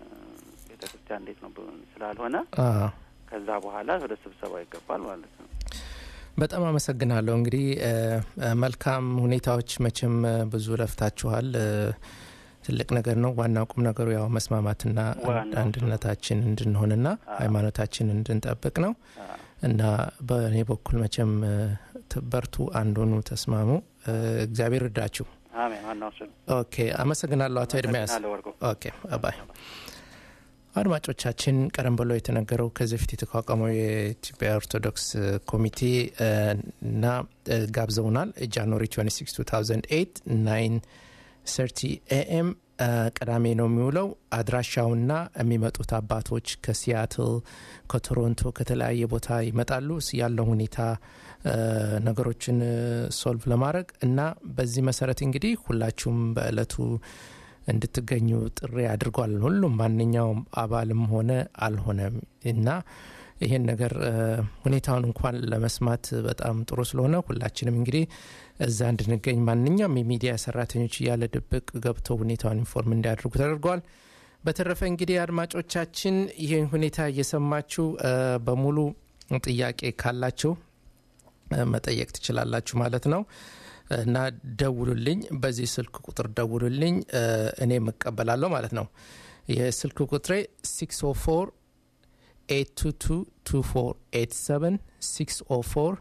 ቤተ ክርስቲያን እንዴት ነው ብ- ስላልሆነ አ፣ ከዛ በኋላ ወደ ስብሰባው ይገባል ማለት ነው። በጣም አመሰግናለሁ እንግዲህ እ፣ እ፣ መልካም ሁኔታዎች መቼም እ፣ ብዙ ለፍታችኋል እ፣ ትልቅ ነገር ነው ዋናው ቁም ነገሩ ያው መስማማትና ዋናው አንድነታችን እንድንሆንና ሃይማኖታችን እንድንጠብቅ ነው አ፣ እና በእኔ በኩል መቼም እ፣ ት- በርቱ አንዱኑ ተስማሙ እ፣ እግዚአብሔር እርዳችሁ አሜን። ዋናው እሱ ነው። ኦኬ አመሰግናለሁ አቶ ኤርሚያስ አመሰግናለሁ ወርቁ። ኦኬ ባይ አድማጮቻችን ቀደም ብሎ የተነገረው ከዚህ በፊት የተቋቋመው የኢትዮጵያ ኦርቶዶክስ ኮሚቴ እ፣ እና እ፣ ጋብዘውናል ጃንዋሪ 26 2008 9 30 ኤኤም ቅዳሜ ነው የሚውለው አድራሻውና የሚመጡት አባቶች ከሲያትል ከቶሮንቶ ከተለያየ ቦታ ይመጣሉ ያለው ሁኔታ እ፣ ነገሮችን ሶልቭ ለማድረግ እና በዚህ መሰረት እንግዲህ ሁላችሁም በእለቱ እንድትገኙ ጥሪ አድርጓል። ሁሉም ማንኛውም አባልም ሆነ አልሆነም እና ይሄን ነገር እ፣ ሁኔታውን እንኳን ለመስማት በጣም ጥሩ ስለሆነ ሁላችንም እንግዲህ እዛ እንድንገኝ ማንኛውም የሚዲያ ሰራተኞች እያለ ድብቅ ገብተው ሁኔታውን ኢንፎርም እንዲያደርጉ ተደርጓል። በተረፈ እንግዲህ አድማጮቻችን ይህን ሁኔታ እየሰማችሁ እ፣ በሙሉ ጥያቄ ካላችሁ እ፣ መጠየቅ ትችላላችሁ ማለት ነው እና ደውሉልኝ። በዚህ ስልክ ቁጥር ደውሉልኝ፣ እ፣ እኔም እቀበላለሁ ማለት ነው። የስልክ ቁጥሬ 604 8222487 604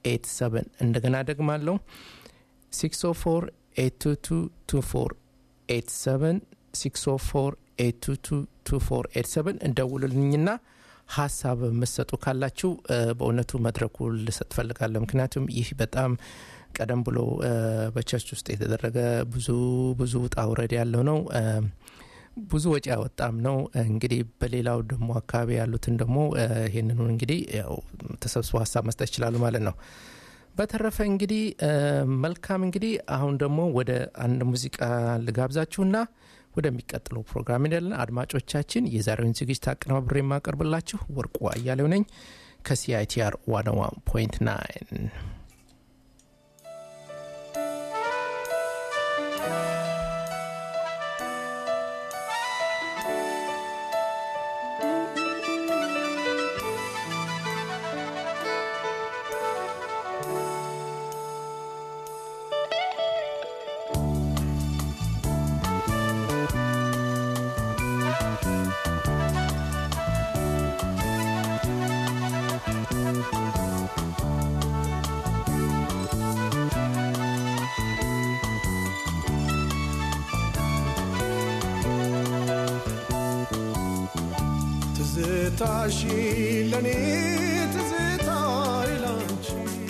8222487 እንደገና ደግማለሁ 604 8222487 604 እንደውሉልኝና ሀሳብ የምትሰጡ ካላችሁ እ፣ በእውነቱ መድረኩ ልሰጥ ፈልጋለሁ። ምክንያቱም ይህ በጣም ቀደም ብሎ እ፣ በቸርች ውስጥ የተደረገ ብዙ ብዙ ውጣ ውረድ ያለው ነው። እ፣ ብዙ ወጪ ያወጣም ነው። እንግዲህ በሌላው ደግሞ አካባቢ ያሉትን ደግሞ እ፣ ይህንኑ እንግዲህ ያው ተሰብስቦ ሀሳብ መስጠት ይችላሉ ማለት ነው። በተረፈ እንግዲህ እ፣ መልካም እንግዲህ አሁን ደግሞ ወደ አንድ ሙዚቃ ልጋብዛችሁና ወደሚቀጥለው ፕሮግራም ሄዳለን። አድማጮቻችን የዛሬውን ዝግጅት አቀናብሬ የማቀርብላችሁ ወርቁ አያሌው ነኝ ከሲአይቲአር 101.9 ትዝታሽ ለኔ ትዝታ ይላንቺ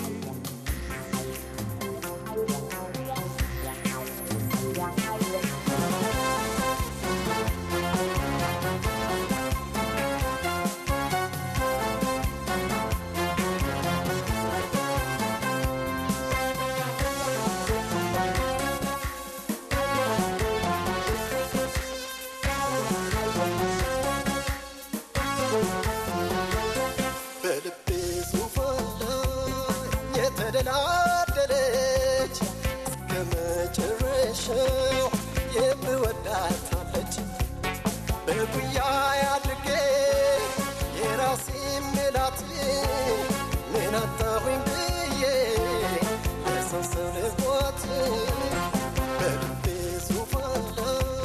በልቤ ዙፋን ላይ የተደላደለች እስከ መጨረሻው የምወዳታለች በጉያ አድርጌ የራሴ ምላት ምን አጣሁኝ ብዬ የሰው ሰው ልቧት በልቤ ዙፋን ላይ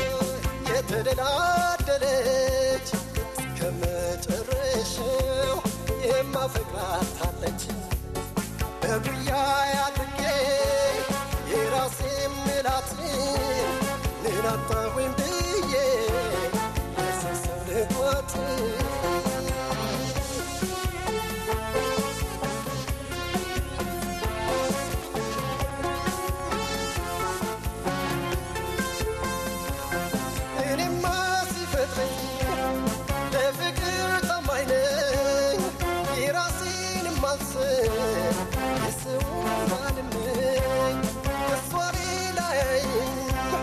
የተደላደለች እስከ መጨረሻው የማፈቅራታለች በጉያ አድርጌ የራሴ ምላት ምን አጣሁኝ ብዬ የሰው ሰው ልቧት እኔማ ሲፈጥረኝ ለፍቅር ታማኝ ነኝ የራሴን ማስብ የሰውን አልመኝ ከሷ ሌላ ያየኝ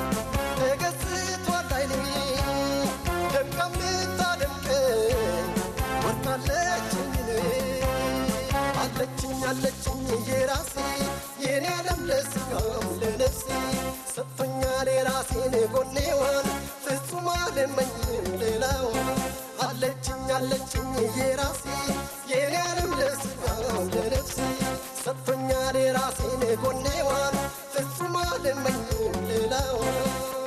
ተገዝቷል አይኔ ደምቃ የምታደምቀኝ ወርቃለችኝ እኔ አለችኝ አለችኝ የራሴ የኔ ዓለም ለስጋም ለነፍሴ ሰጥቶኛል የራሴን ጎኔዋን ፍጹም አልመኝም ሌላውን አለችኝ አለችኝ የራሴ የኔ ዓለም ለስጋም ለነፍሴ ሰጥቶኛል የራሴን ጎኔዋን ፍጹም አልመኝም ሌላውን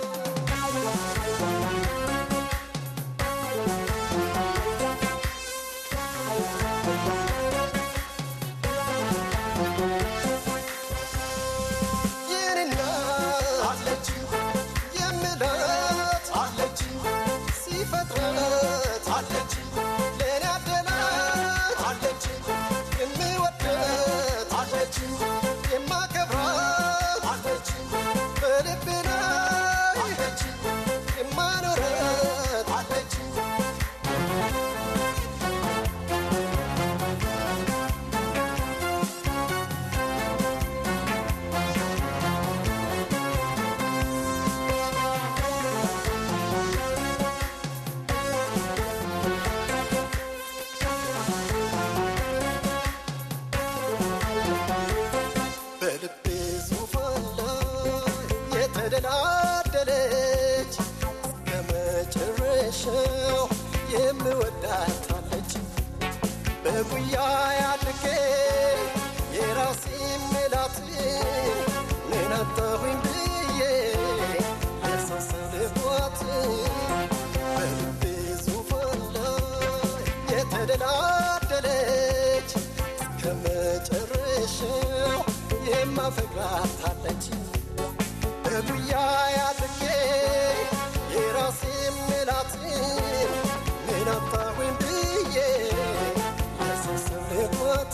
የኔና አለች የምላት አለች ሲፈጥረት አለች ለእኔ አደላት አለች የምወደት አለች የማከብራት አለች በልቤ ላይ አለች የማኖረት አለች በልቤ ዙፋን ላይ የተደላደለች እስከ መጨረሻው የምወዳታለች በጉያ አድርጌ የራሴ ምላት ምን አጣሁኝ ብዬ የሰው ሰው ልቧት በልቤ ዙፋን ላይ የተደላደለች እስከ መጨረሻው የማፈቅራታለች በጉያ አድርጌ የራሴ ምላትን ምን አጣሁኝ ብዬ ለሰሰብኳት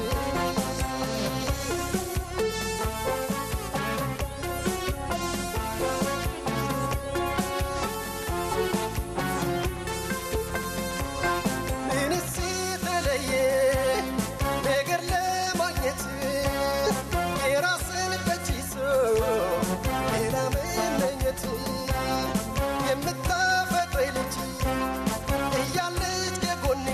ምንስ የተለየ ነገር ለማግኘት የራስን በእጅ ይዞ ሌላ መመኘት የምታፈቅረኝ ልጅ እያለች ከጎኔ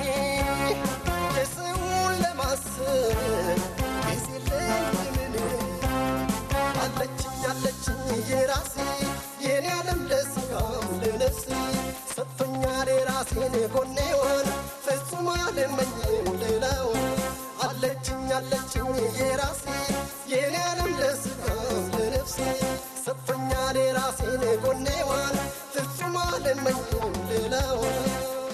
የሰውን ለማሰብ ጊዜ ለምን አለችኝ አለችኝ የራሴ የኔ ዓለም ለስጋም ለነፍሴ ሰጥቶኛል የራሴን ጎኔዋን ፍጹም አልመኝም ሌላውን አለችኝ አለችኝ የራሴ የኔ ዓለም ለስጋም ለነፍሴ ሰጥቶኛል የራሴን ጎኔዋን ፍጹም አልመኝም ሌላውን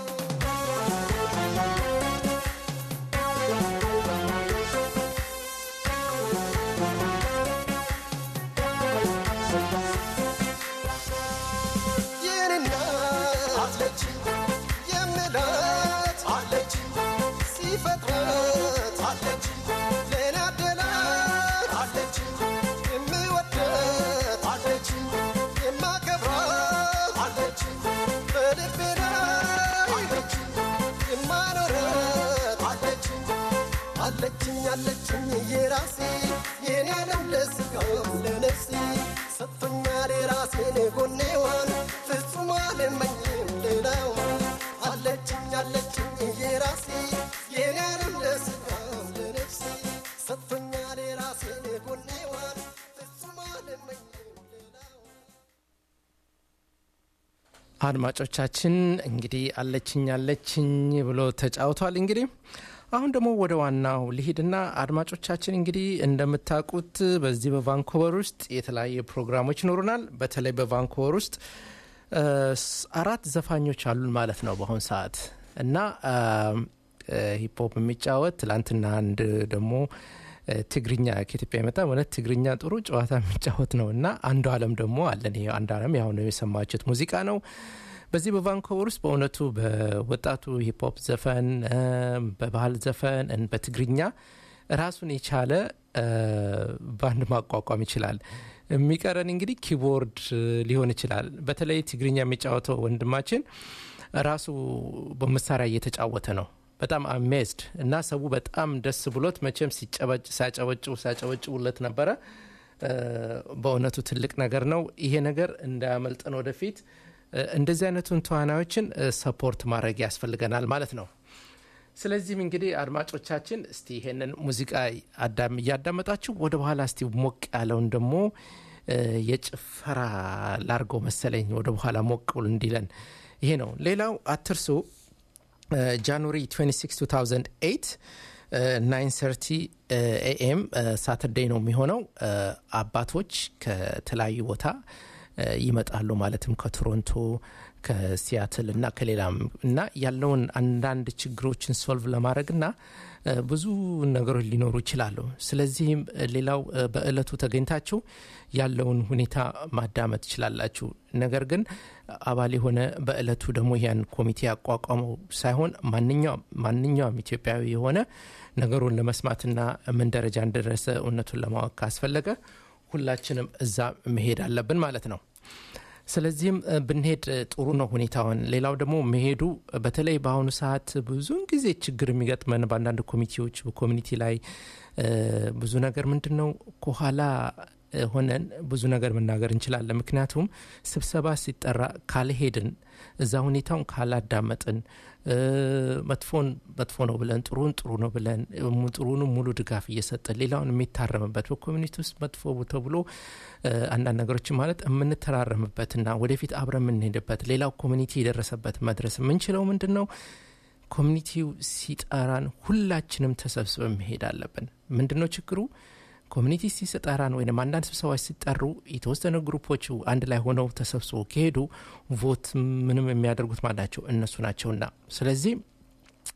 የኔና አለች የምላት አለች ሲፈጥራት አለች ለኔ አደላት አለች የምወዳት አለች የማከብራት አለች በልቤ ላይ አለች የማኖራት አለች አለችኝ አለችኝ የራሴ የኔ ዓለም ለስጋም ለነፍሴ ሰጥቶኛል የራሴን ጎኔዋን ፍጹም አልመኝም ሌላዋን አለችኝ አለችኝ የራሴ የኔ ዓለም ለስጋም ለነፍሴ ሰጥቶኛል የራሴን ጎኔዋን ፍጹም አልመኝም ሌላዋን አድማጮቻችን እንግዲህ አለችኝ አለችኝ ብሎ ተጫውቷል። እንግዲህ አሁን ደግሞ ወደ ዋናው ልሂድና አድማጮቻችን እንግዲህ እንደምታውቁት በዚህ በቫንኮቨር ውስጥ የተለያየ ፕሮግራሞች ይኖሩናል። በተለይ በቫንኮቨር ውስጥ እ፣ ስ- አራት ዘፋኞች አሉን ማለት ነው በአሁን ሰዓት እና ሂፕሆፕ የሚጫወት ትላንትና አንድ ደግሞ እ፣ ትግርኛ ከኢትዮጵያ የመጣ እውነት ትግርኛ ጥሩ ጨዋታ የሚጫወት ነው እና አንዱ አለም ደግሞ አለን። ይሄ አንዱ አለም ያሁን የሰማችሁት ሙዚቃ ነው። በዚህ በቫንኮቨር ውስጥ በእውነቱ በወጣቱ ሂፕሆፕ ዘፈን እ፣ በባህል ዘፈን እ፣ በትግርኛ ራሱን የቻለ እ፣ ባንድ ማቋቋም ይችላል። የሚቀረን እንግዲህ ኪቦርድ እ፣ ሊሆን ይችላል። በተለይ ትግርኛ የሚጫወተው ወንድማችን ራሱ በመሳሪያ እየተጫወተ ነው። በጣም አሜዝድ እና ሰው በጣም ደስ ብሎት መቼም ሲጨበጭ ሲያጨበጭቡ ሲያጨበጭቡለት ነበረ። እ፣ በእውነቱ ትልቅ ነገር ነው። ይሄ ነገር እንዳያመልጠን ወደፊት እ፣ እንደዚህ አይነቱን ተዋናዮችን ሰፖርት ማድረግ ያስፈልገናል ማለት ነው። ስለዚህም እንግዲህ አድማጮቻችን እስቲ ይሄንን ሙዚቃ አዳም እያዳመጣችሁ ወደ በኋላ እስቲ ሞቅ ያለውን ደግሞ እ፣ የጭፈራ ላርገው መሰለኝ ወደ በኋላ ሞቅ ብሎ እንዲለን ይሄ ነው። ሌላው አትርሱ ጃንዋሪ 26 2008 930 ኤኤም ሳተርዴይ ነው የሚሆነው። እ፣ አባቶች ከተለያዩ ቦታ እ፣ ይመጣሉ ማለትም ከቶሮንቶ ከሲያትል እና ከሌላም እና ያለውን አንዳንድ ችግሮችን ሶልቭ ለማድረግ እና እ፣ ብዙ ነገሮች ሊኖሩ ይችላሉ። ስለዚህም እ፣ ሌላው እ፣ በእለቱ ተገኝታችሁ ያለውን ሁኔታ ማዳመጥ ትችላላችሁ። ነገር ግን አባል የሆነ በእለቱ ደግሞ ያን ኮሚቴ ያቋቋመው ሳይሆን ማንኛውም ማንኛውም ኢትዮጵያዊ የሆነ ነገሩን ለመስማትና ምን ደረጃ እንደደረሰ እውነቱን ለማወቅ ካስፈለገ ሁላችንም እዛ መሄድ አለብን ማለት ነው። ስለዚህም እ፣ ብንሄድ እ፣ ጥሩ ነው ሁኔታውን። ሌላው ደግሞ መሄዱ እ፣ በተለይ በአሁኑ ሰዓት ብዙውን ጊዜ ችግር የሚገጥመን በአንዳንድ ኮሚቴዎች በኮሚኒቲ ላይ እ፣ ብዙ ነገር ምንድን ነው ከኋላ እ፣ ሆነን ብዙ ነገር መናገር እንችላለን። ምክንያቱም ስብሰባ ሲጠራ ካልሄድን እዛ ሁኔታውን ካላዳመጥን እ፣ መጥፎን መጥፎ ነው ብለን ጥሩን ጥሩ ነው ብለን እ፣ mu- ጥሩንም ሙሉ ድጋፍ እየሰጠን ሌላውን የሚታረምበት በኮሚኒቲ ውስጥ መጥፎ ተብሎ እ፣ አንዳንድ ነገሮችን ማለት የምንተራረምበትና ወደፊት አብረን የምንሄድበት ሌላው ኮሚኒቲ የደረሰበት መድረስ የምንችለው ምንድን ነው? ኮሚኒቲው ሲጠራን ሁላችንም ተሰብስበን መሄድ አለብን። ምንድን ነው ችግሩ? ኮሚኒቲ ሲጠራን ወይም አንዳንድ ስብሰባዎች ሲጠሩ የተወሰነ ግሩፖቹ አንድ ላይ ሆነው ተሰብስቦ ከሄዱ ቮት ምንም የሚያደርጉት ማለት ናቸው እነሱ ናቸውና ስለዚህ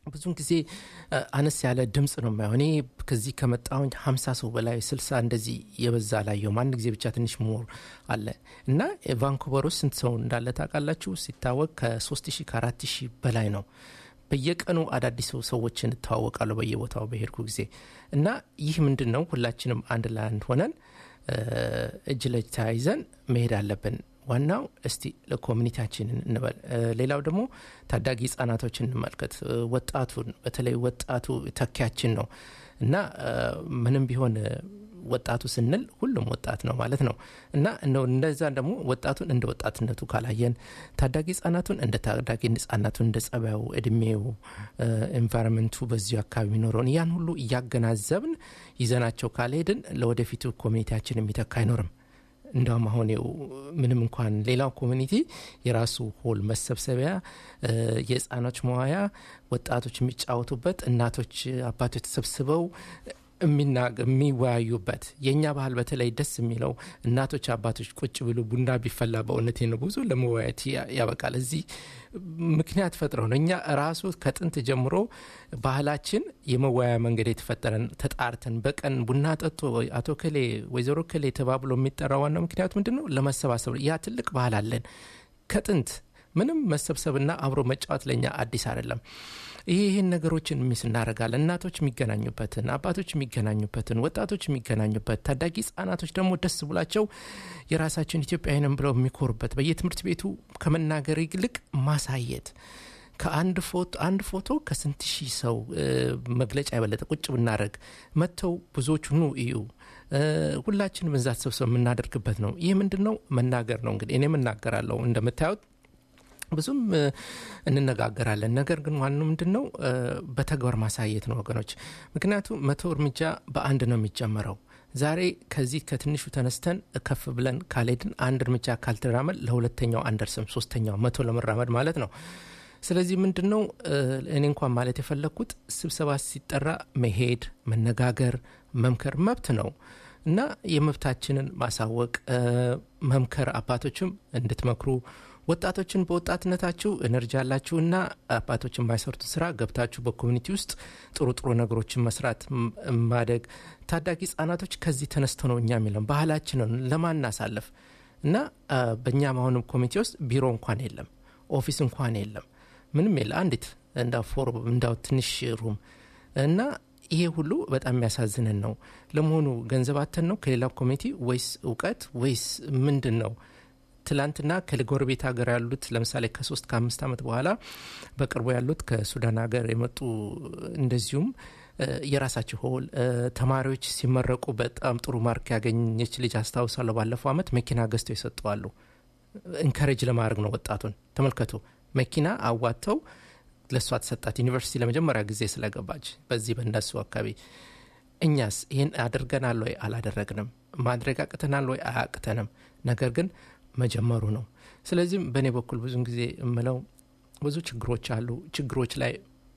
ብዙን ጊዜ እ፣ አነስ ያለ ድምፅ ነው የማየው። እኔ ከዚህ ከመጣሁኝ ሀምሳ ሰው በላይ ስልሳ እንደዚህ የበዛ አላየሁም። አንድ ጊዜ ብቻ ትንሽ ሞር አለ እና ቫንኩቨር ውስጥ ስንት ሰው እንዳለ ታውቃላችሁ? ሲታወቅ ከሶስት ሺህ ከአራት ሺህ በላይ ነው። በየቀኑ አዳዲስ ሰው- ሰዎችን እተዋወቃለሁ በየቦታው በሄድኩ ጊዜ እና ይህ ምንድን ነው ሁላችንም አንድ ለአንድ ሆነን እ፣ እጅ ለእጅ ተያይዘን መሄድ አለብን። ዋናው እስቲ ለኮሚኒቲያችንን እንበል። እ፣ ሌላው ደግሞ ታዳጊ ህጻናቶችን እንመልከት። እ፣ ወጣቱን በተለይ ወጣቱ ተኪያችን ነው እና እ፣ ምንም ቢሆን እ፣ ወጣቱ ስንል ሁሉም ወጣት ነው ማለት ነው እና እንደው እንደዛ ደግሞ ወጣቱን እንደ ወጣትነቱ ካላየን ታዳጊ ህጻናቱን እንደ ታዳጊ ህጻናቱን እንደ ጸባዩ፣ እድሜው፣ ኤንቫይሮንመንቱ በዚሁ አካባቢ የሚኖረውን ያን ሁሉ እያገናዘብን ይዘናቸው ካልሄድን ለወደፊቱ ኮሚኒቲያችን የሚተካ አይኖርም። እንደውም አሁን ይኸው ምንም እንኳን ሌላው ኮሚኒቲ የራሱ ሆል መሰብሰቢያ እ፣ የህፃኖች መዋያ፣ ወጣቶች የሚጫወቱበት፣ እናቶች አባቶች ተሰብስበው የሚናግ የሚወያዩበት የእኛ ባህል በተለይ ደስ የሚለው እናቶች አባቶች ቁጭ ብሎ ቡና ቢፈላ በእውነቴ ነው ብዙ ለመወያየት ያ- ያበቃል። እዚህ ምክንያት ፈጥረው ነው እኛ ራሱ ከጥንት ጀምሮ ባህላችን የመወያያ መንገድ የተፈጠረን ተጣርተን በቀን ቡና ጠጡ አቶ ከሌ ወይዘሮ ከሌ ተባብሎ የሚጠራ ዋናው ምክንያቱ ምንድን ነው? ለመሰባሰብ ነው። ያ ትልቅ ባህል አለን ከጥንት ምንም መሰብሰብና አብሮ መጫወት ለኛ አዲስ አይደለም። ይህ ይህን ነገሮችን ሚስ እናደርጋለን። እናቶች የሚገናኙበትን፣ አባቶች የሚገናኙበትን፣ ወጣቶች የሚገናኙበት፣ ታዳጊ ህጻናቶች ደግሞ ደስ ብላቸው የራሳችን ኢትዮጵያዊንም ብለው የሚኮሩበት በየትምህርት ቤቱ ከመናገር ይልቅ ማሳየት ከአንድ ፎቶ አንድ ፎቶ ከስንት ሺህ ሰው እ፣ መግለጫ የበለጠ ቁጭ ብናደረግ መጥተው ብዙዎቹ ኑ እዩ እ፣ ሁላችንም እዛ ተሰብሰብ የምናደርግበት ነው። ይህ ምንድን ነው? መናገር ነው። እንግዲህ እኔም እናገራለሁ እንደምታዩት ብዙም እ፣ እንነጋገራለን። ነገር ግን ዋናው ምንድን ነው እ፣ በተግባር ማሳየት ነው ወገኖች። ምክንያቱም መቶ እርምጃ በአንድ ነው የሚጀመረው። ዛሬ ከዚህ ከትንሹ ተነስተን ከፍ ብለን ካልሄድን አንድ እርምጃ ካልተራመድ ለሁለተኛው አንደርስም፣ ሶስተኛው መቶ ለመራመድ ማለት ነው። ስለዚህ ምንድን ነው እ፣ እኔ እንኳን ማለት የፈለግኩት ስብሰባ ሲጠራ መሄድ፣ መነጋገር፣ መምከር መብት ነው እና የመብታችንን ማሳወቅ እ፣ መምከር አባቶችም እንድትመክሩ ወጣቶችን በወጣትነታችሁ ኤነርጂ ያላችሁና አባቶች የማይሰሩትን ስራ ገብታችሁ በኮሚኒቲ ውስጥ ጥሩ ጥሩ ነገሮችን መስራት ም- ማደግ ታዳጊ ህጻናቶች ከዚህ ተነስተው ነው እኛ የሚለን ባህላችንን ለማናሳለፍ እና አ፣ በእኛም አሁንም ኮሚቴ ውስጥ ቢሮ እንኳን የለም፣ ኦፊስ እንኳን የለም፣ ምንም የለ አንዲት እንዳ ፎር እንዳው ትንሽ ሩም እና ይሄ ሁሉ በጣም የሚያሳዝንን ነው። ለመሆኑ ገንዘባተን ነው ከሌላው ኮሚኒቲ ወይስ እውቀት ወይስ ምንድን ነው? ትላንትና ከጎረቤት ሀገር ያሉት ለምሳሌ ከሶስት ከአምስት ዓመት በኋላ በቅርቡ ያሉት ከሱዳን ሀገር የመጡ እንደዚሁም እ፣ የራሳቸው ሆል እ፣ ተማሪዎች ሲመረቁ በጣም ጥሩ ማርክ ያገኘች ልጅ አስታውሳለሁ። ባለፈው ዓመት መኪና ገዝተው ይሰጠዋሉ። ኢንካሬጅ ለማድረግ ነው ወጣቱን። ተመልከቱ፣ መኪና አዋጥተው ለእሷ ተሰጣት። ዩኒቨርሲቲ ለመጀመሪያ ጊዜ ስለገባች በዚህ በእነሱ አካባቢ እኛስ ይህን አድርገናል ወይ? አላደረግንም። ማድረግ አቅተናል ወይ? አያቅተንም። ነገር ግን መጀመሩ ነው። ስለዚህም በእኔ በኩል ብዙን ጊዜ የምለው ብዙ ችግሮች አሉ። ችግሮች ላይ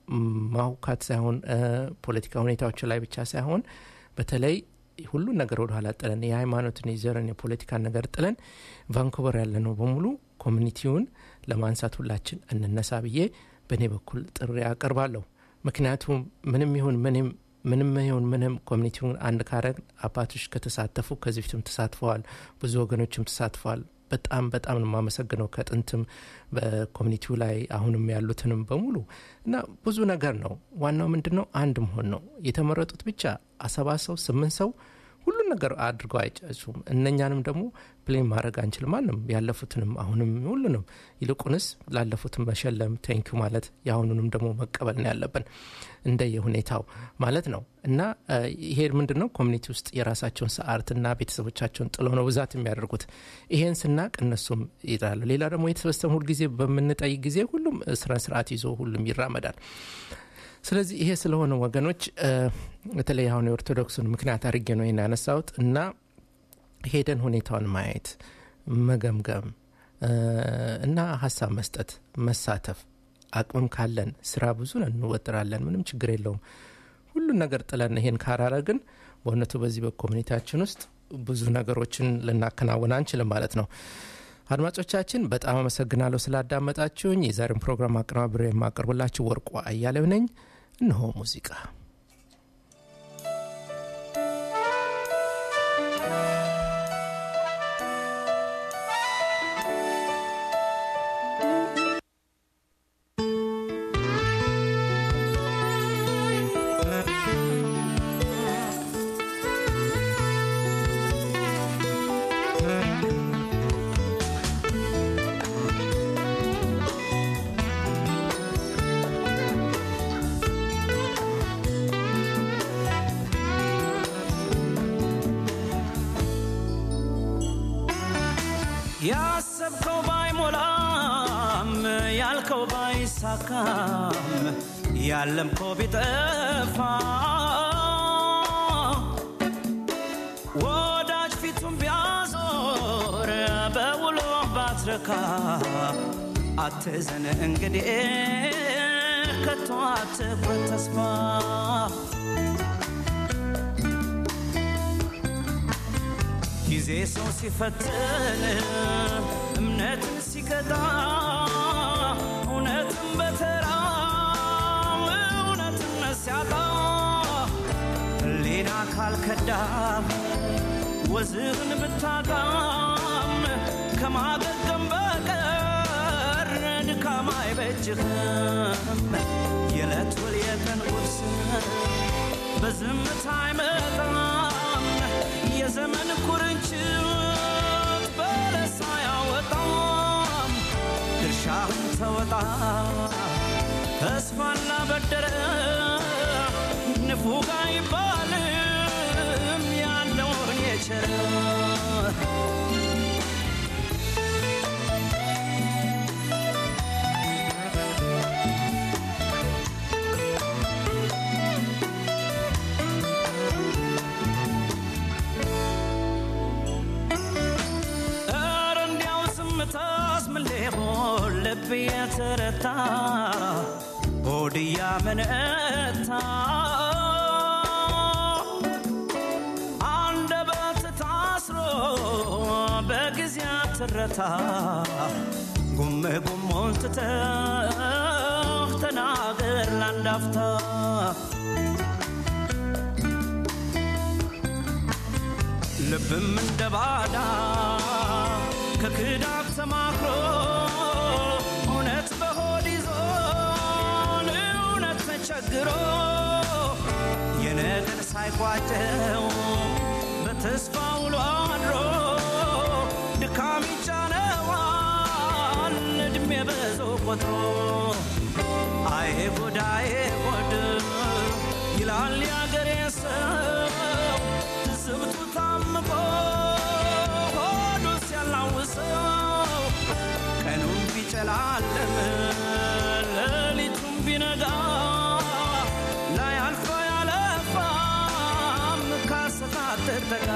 ማውካት ሳይሆን እ፣ ፖለቲካ ሁኔታዎች ላይ ብቻ ሳይሆን በተለይ ሁሉን ነገር ወደ ኋላ ጥለን የሃይማኖትን፣ የዘርን፣ የፖለቲካን ነገር ጥለን ቫንኩቨር ያለ ነው በሙሉ ኮሚኒቲውን ለማንሳት ሁላችን እንነሳ ብዬ በእኔ በኩል ጥሪ አቀርባለሁ። ምክንያቱም ምንም ይሁን ምንም ምንም ይሁን ምንም ኮሚኒቲውን አንድ ካረግ አባቶች ከተሳተፉ ከዚህ በፊትም ተሳትፈዋል፣ ብዙ ወገኖችም ተሳትፈዋል። በጣም በጣም ነው የማመሰግነው ከጥንትም በኮሚኒቲው ላይ አሁንም ያሉትንም በሙሉ እና ብዙ ነገር ነው። ዋናው ምንድን ነው? አንድ መሆን ነው። የተመረጡት ብቻ አሰባ ሰው ስምንት ሰው ሁሉን ነገር አድርገው አይጨሱም። እነኛንም ደግሞ ፕሌን ማድረግ አንችልም። ማንም ያለፉትንም አሁንም ሁሉንም ይልቁንስ ላለፉትም መሸለም ቴንኪዩ ማለት የአሁኑንም ደግሞ መቀበል ነው ያለብን እንደ የሁኔታው ማለት ነው እና እ፣ ይሄ ምንድን ነው ኮሚኒቲ ውስጥ የራሳቸውን ሰዓትና ቤተሰቦቻቸውን ጥለው ነው ብዛት የሚያደርጉት። ይሄን ስናቅ እነሱም ይጥራሉ። ሌላ ደግሞ የተሰበሰበ ሁልጊዜ በምንጠይቅ ጊዜ ሁሉም ስነ ስርዓት ይዞ ሁሉም ይራመዳል። ስለዚህ ይሄ ስለሆነ ወገኖች እ፣ በተለይ አሁን የኦርቶዶክሱን ምክንያት አድርጌ ነው ይህን ያነሳሁት እና ሄደን ሁኔታውን ማየት መገምገም እ፣ እና ሀሳብ መስጠት መሳተፍ አቅምም ካለን ስራ ብዙ ነን እንወጥራለን ምንም ችግር የለውም ሁሉን ነገር ጥለን ይሄን ካራረግን በእውነቱ በዚህ በኮሚኒቲያችን ውስጥ ብዙ ነገሮችን ልናከናውን አንችልም ማለት ነው አድማጮቻችን በጣም አመሰግናለሁ ስላዳመጣችሁኝ። የዛሬውን ፕሮግራም አቀናብሬ የማቀርብላችሁ ወርቁ አያሌው ነኝ። እነሆ ሙዚቃ ያሰብከው ባይሞላም ያልከው ባይሳካም ያለምከው ቢጠፋ ወዳጅ ፊቱን ቢያዞር በውሎ ባትረካ አትዘን እንግዲህ ከቶ አትቁረጥ ተስፋ ጊዜ ሰው ሲፈትን እምነትን ሲቀጣ እውነትን በተራ እውነትነት ሲያጣ ሕሊና ካልከዳ ወዝህን ብታጣም ከማገገም በቀር ድካም አይበጅህም። የዕለት ውል የቀን ቁርስ በዝምታ አይመጣም። የዘመን ኩርንችት በለሳ ያወጣም ድርሻህን ተወጣ ተስፋና በደረ ንፉግ አይባልም ያለውን የቸረ ኧረ እንዲያው ዝምታስ ምን ሊሆን ልብ የተረታ ሆድ እያመነታ አንደበት ታስሮ በጊዜ ትረታ ጉም ጉሙን ትተህ ተናገር ላንዳፍታ ልብም እንደ ባዳ ከክዳት ተማክሮ እውነት በሆድ ይዞ እውነት ተቸግሮ የነገር ሳይቋጨው በተስፋ ውሎ አድሮ ድካም ይጫነዋል እድሜ በዞ ቆጥሮ አይ ጉድ አይ ጉድ ይላል ያገሬ ሰው ትዝብቱ ታምቆ ሆዱ ሲያላውሰው ቀኑም ቢጨላለም ሌሊቱም ቢነጋ ላያልፈ ያለፋም ካሰታት ተጋ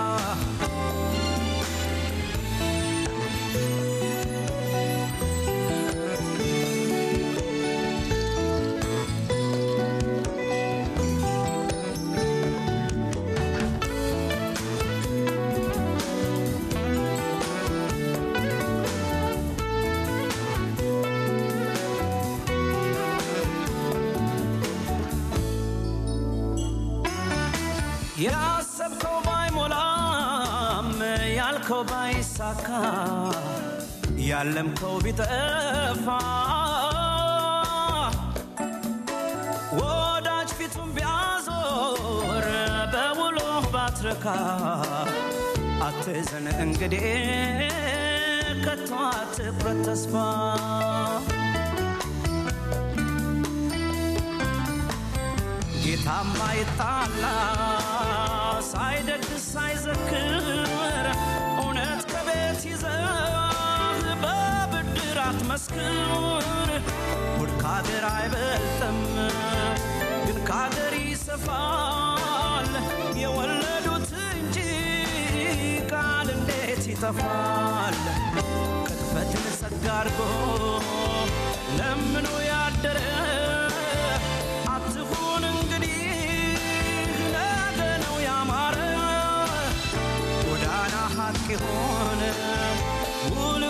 ያሰብከው ባይሞላም ያልከው ባይሳካ ያለምከው ቢጠፋ ወዳጅ ፊቱን ቢያዞር በውሎ ባትረካ አትዘን እንግዲህ ከቶ አትቁረጥ ተስፋ ጌታማ ይጣላ ሳይደግስ ሳይዘክር እውነት ከቤት ይዘህ በብድር አትመስክር። ጉድ ከአገር አይበልጥም ግን ከአገር ይሰፋል። የወለዱት እንጂ ቃል እንዴት ይጠፋል? ቅጥፈትን ጸጋ አድርጎ ለምኖ ያደረ አትሁን እንግዲህ ነገ ነው ያማረ ጎዳና ሀቅ የሆነ ውል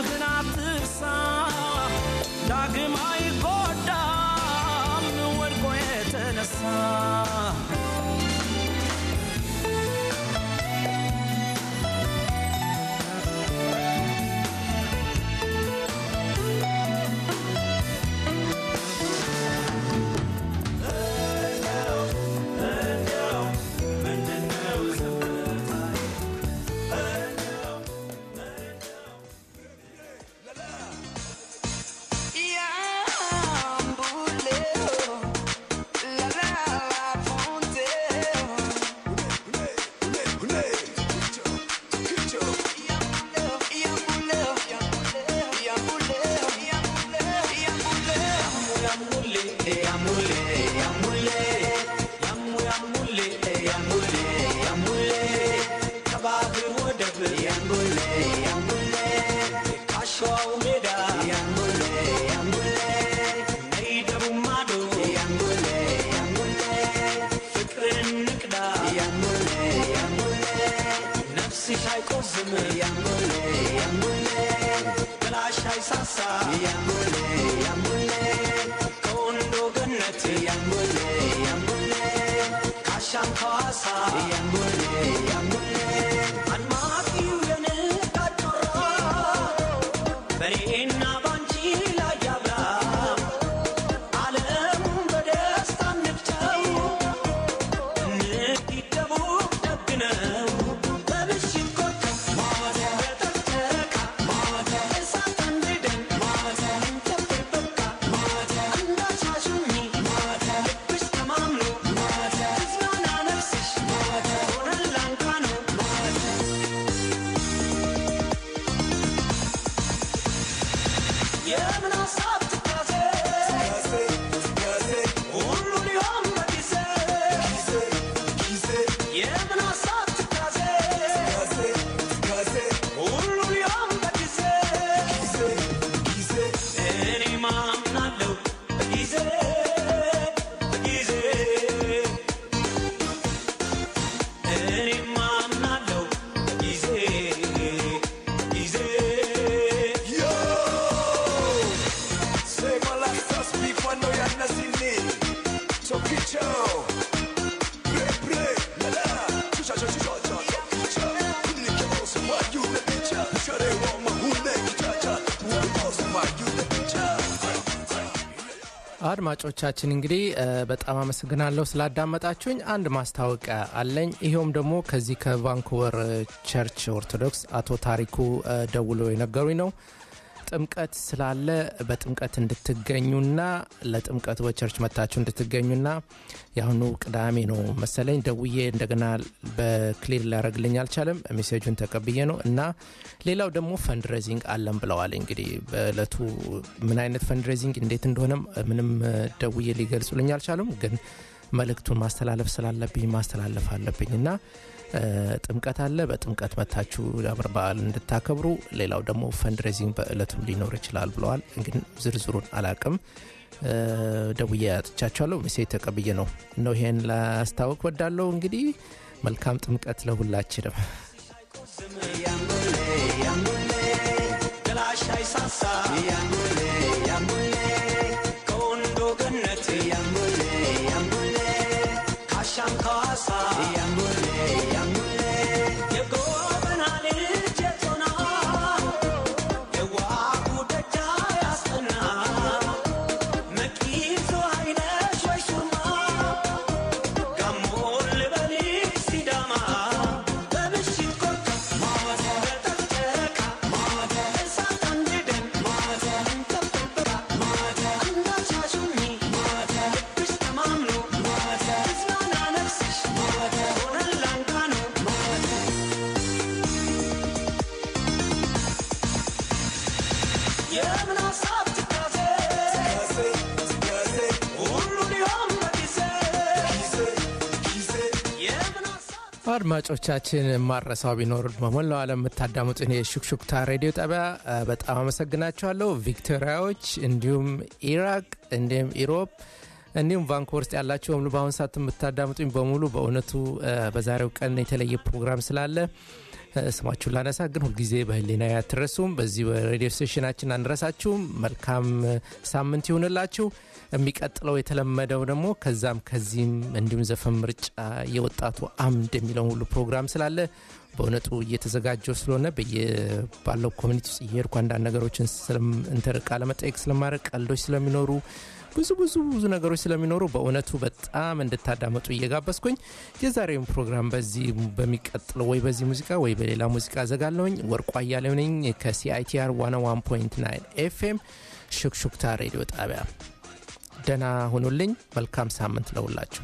አድማጮቻችን እንግዲህ በጣም አመሰግናለሁ ስላዳመጣችሁኝ። አንድ ማስታወቂያ አለኝ። ይኸውም ደግሞ ከዚህ ከቫንኩቨር ቸርች ኦርቶዶክስ አቶ ታሪኩ ደውሎ የነገሩኝ ነው። ጥምቀት ስላለ በጥምቀት እንድትገኙና ለጥምቀቱ በቸርች መታችሁ እንድትገኙና የአሁኑ ቅዳሜ ነው መሰለኝ ደውዬ እንደገና በክሊር ሊያደረግልኝ አልቻለም። ሜሴጁን ተቀብዬ ነው እና ሌላው ደግሞ ፈንድሬዚንግ አለን ብለዋል። እንግዲህ በእለቱ ምን አይነት ፈንድሬዚንግ እንዴት እንደሆነም ምንም ደውዬ ሊገልጹልኝ አልቻሉም። ግን መልእክቱን ማስተላለፍ ስላለብኝ ማስተላለፍ አለብኝ እና ጥምቀት አለ። በጥምቀት መታችሁ የአመር በዓል እንድታከብሩ። ሌላው ደግሞ ፈንድሬዚንግ በእለቱም ሊኖር ይችላል ብለዋል። እንግዲህ ዝርዝሩን አላቅም። ደውዬ አጥቻቸዋለሁ። ሜሴጅ ተቀብዬ ነው ነው ይሄን ላስታወቅ ወዳለው። እንግዲህ መልካም ጥምቀት ለሁላችንም። አድማጮቻችን ማረሳው ቢኖር በሞላው ዓለም የምታዳምጡን የሹክሹክታ ሬዲዮ ጣቢያ በጣም አመሰግናችኋለሁ። ቪክቶሪያዎች፣ እንዲሁም ኢራቅ፣ እንዲሁም ኢሮፕ እንዲሁም ቫንኮቨር ውስጥ ያላችሁ በሙሉ በአሁኑ ሰዓት የምታዳምጡኝ በሙሉ በእውነቱ በዛሬው ቀን የተለየ ፕሮግራም ስላለ ስማችሁን ላነሳ ግን ሁልጊዜ በህሊና አትረሱም። በዚህ በሬዲዮ ስቴሽናችን አንረሳችሁም። መልካም ሳምንት ይሁንላችሁ። የሚቀጥለው የተለመደው ደግሞ ከዛም ከዚህም እንዲሁም ዘፈን ምርጫ የወጣቱ አምድ የሚለውን ሁሉ ፕሮግራም ስላለ በእውነቱ እየተዘጋጀው ስለሆነ ባለው ኮሚኒቲ ውስጥ እየሄድኩ አንዳንድ ነገሮችን ቃለ መጠየቅ ስለማድረግ ቀልዶች ስለሚኖሩ ብዙ ብዙ ብዙ ነገሮች ስለሚኖሩ በእውነቱ በጣም እንድታዳመጡ እየጋበዝኩኝ የዛሬውን ፕሮግራም በዚህ በሚቀጥለው ወይ በዚህ ሙዚቃ ወይ በሌላ ሙዚቃ ዘጋለሁኝ። ወርቋ እያለው ነኝ ከሲአይቲአር 101.9 ኤፍኤም ሹክሹክታ ሬዲዮ ጣቢያ። ደህና ሁኑልኝ። መልካም ሳምንት ለሁላችሁ።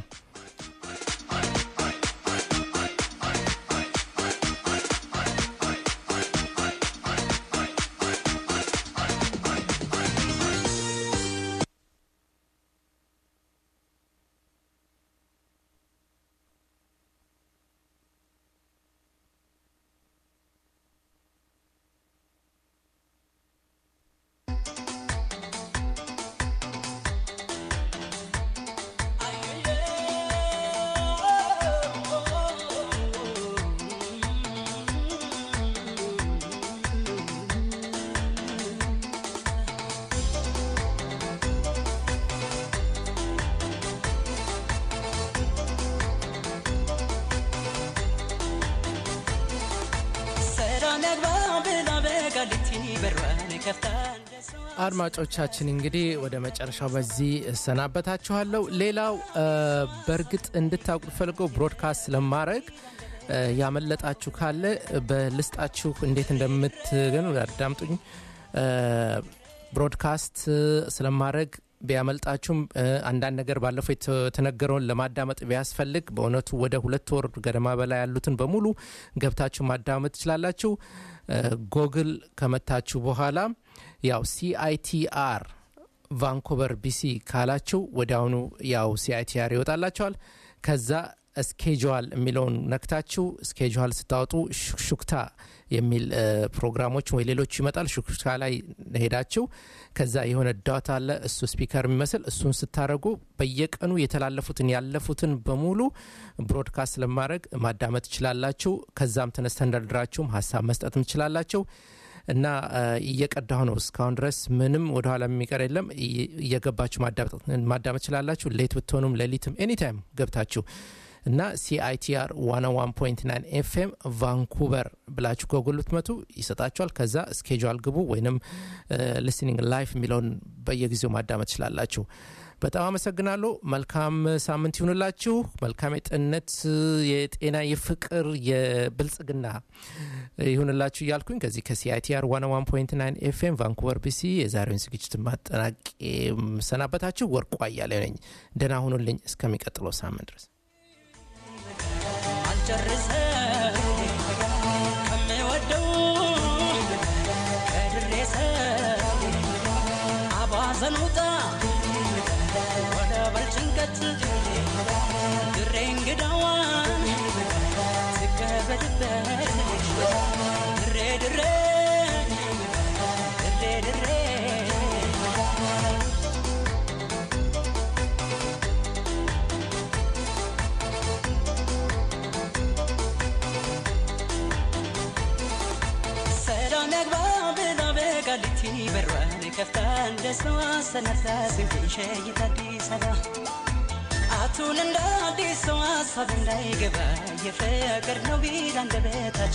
Ay, ay, ay. ሰላም ያግባ ብላ በቃሊቲ በሯን ከፍታ እንደሰዋ አድማጮቻችን እንግዲህ ወደ መጨረሻው በዚህ እሰናበታችኋለሁ። ሌላው እ፣ በእርግጥ እንድታውቁ ፈልገው ብሮድካስት ስለማድረግ እ፣ ያመለጣችሁ ካለ በልስጣችሁ እንዴት እንደምትገኑ አዳምጡኝ። እ፣ ብሮድካስት ስለማድረግ ቢያመልጣችሁም እ፣ አንዳንድ ነገር ባለፈው የተ- የተነገረውን ለማዳመጥ ቢያስፈልግ በእውነቱ ወደ ሁለት ወር ገደማ በላይ ያሉትን በሙሉ ገብታችሁ ማዳመጥ ትችላላችሁ። እ፣ ጎግል ከመታችሁ በኋላ ያው ሲአይቲአር ቫንኮቨር ቢሲ ካላችሁ ወዲያውኑ ያው ሲአይቲአር ይወጣላቸዋል። ከዛ ስኬጁዋል የሚለውን ነክታችሁ ስኬጁዋል ስታወጡ ሹክሹክታ የሚል እ፣ ፕሮግራሞች ወይ ሌሎች ይመጣል። ሹክሹክታ ላይ ሄዳችሁ ከዛ የሆነ ዳት አለ እሱ ስፒከር የሚመስል እሱን ስታደረጉ በየቀኑ የተላለፉትን ያለፉትን በሙሉ ብሮድካስት ለማድረግ ማዳመጥ ትችላላችሁ። ከዛም ተነስተንደርድራችሁም ሀሳብ መስጠትም ትችላላችሁ። እና እ፣ እየቀዳሁ ነው እስካሁን ድረስ ምንም ወደኋላ የሚቀር የለም። እየ- እየገባችሁ ማዳመጥ ማዳመጥ ትችላላችሁ። ሌት ብትሆኑም ሌሊትም ኤኒታይም ገብታችሁ እና ሲአይቲአር 101.9 ኤፍኤም ቫንኩቨር ብላችሁ ጎግል ብትመቱ ይሰጣችኋል። ከዛ ስኬጁል ግቡ ወይንም ሊስኒንግ ላይፍ የሚለውን በየጊዜው ማዳመጥ ትችላላችሁ። በጣም አመሰግናለሁ። መልካም ሳምንት ይሁንላችሁ። መልካም የጤንነት፣ የጤና፣ የፍቅር፣ የብልጽግና ይሁንላችሁ እያልኩኝ ከዚህ ከሲአይቲአር 101.9 ኤፍኤም ቫንኩቨር ቢሲ የዛሬውን ዝግጅት ማጠናቅ ሰናበታችሁ። ወርቁ አያሌው ነኝ። ደህና ሁኑልኝ እስከሚቀጥለው ሳምንት ድረስ አልጨርሰው ከምወደው ከድሬሰው አባዘን ውጣ ወደ በልጭንቀት ድሬ እንግዳዋን ትቀበልበት ድሬ ድሬ ድሬ ድሬ ሰላም ያግባ ብላ በቃሊቲ በሯን ከፍታ እንደ ሰው አሰናፍታ ስንትሸይት አዲስ አበባ አቱን እንደ አዲስ ሰው ሀሳብ እንዳይገባ የፍቅር ነው ቢል አንደበታችን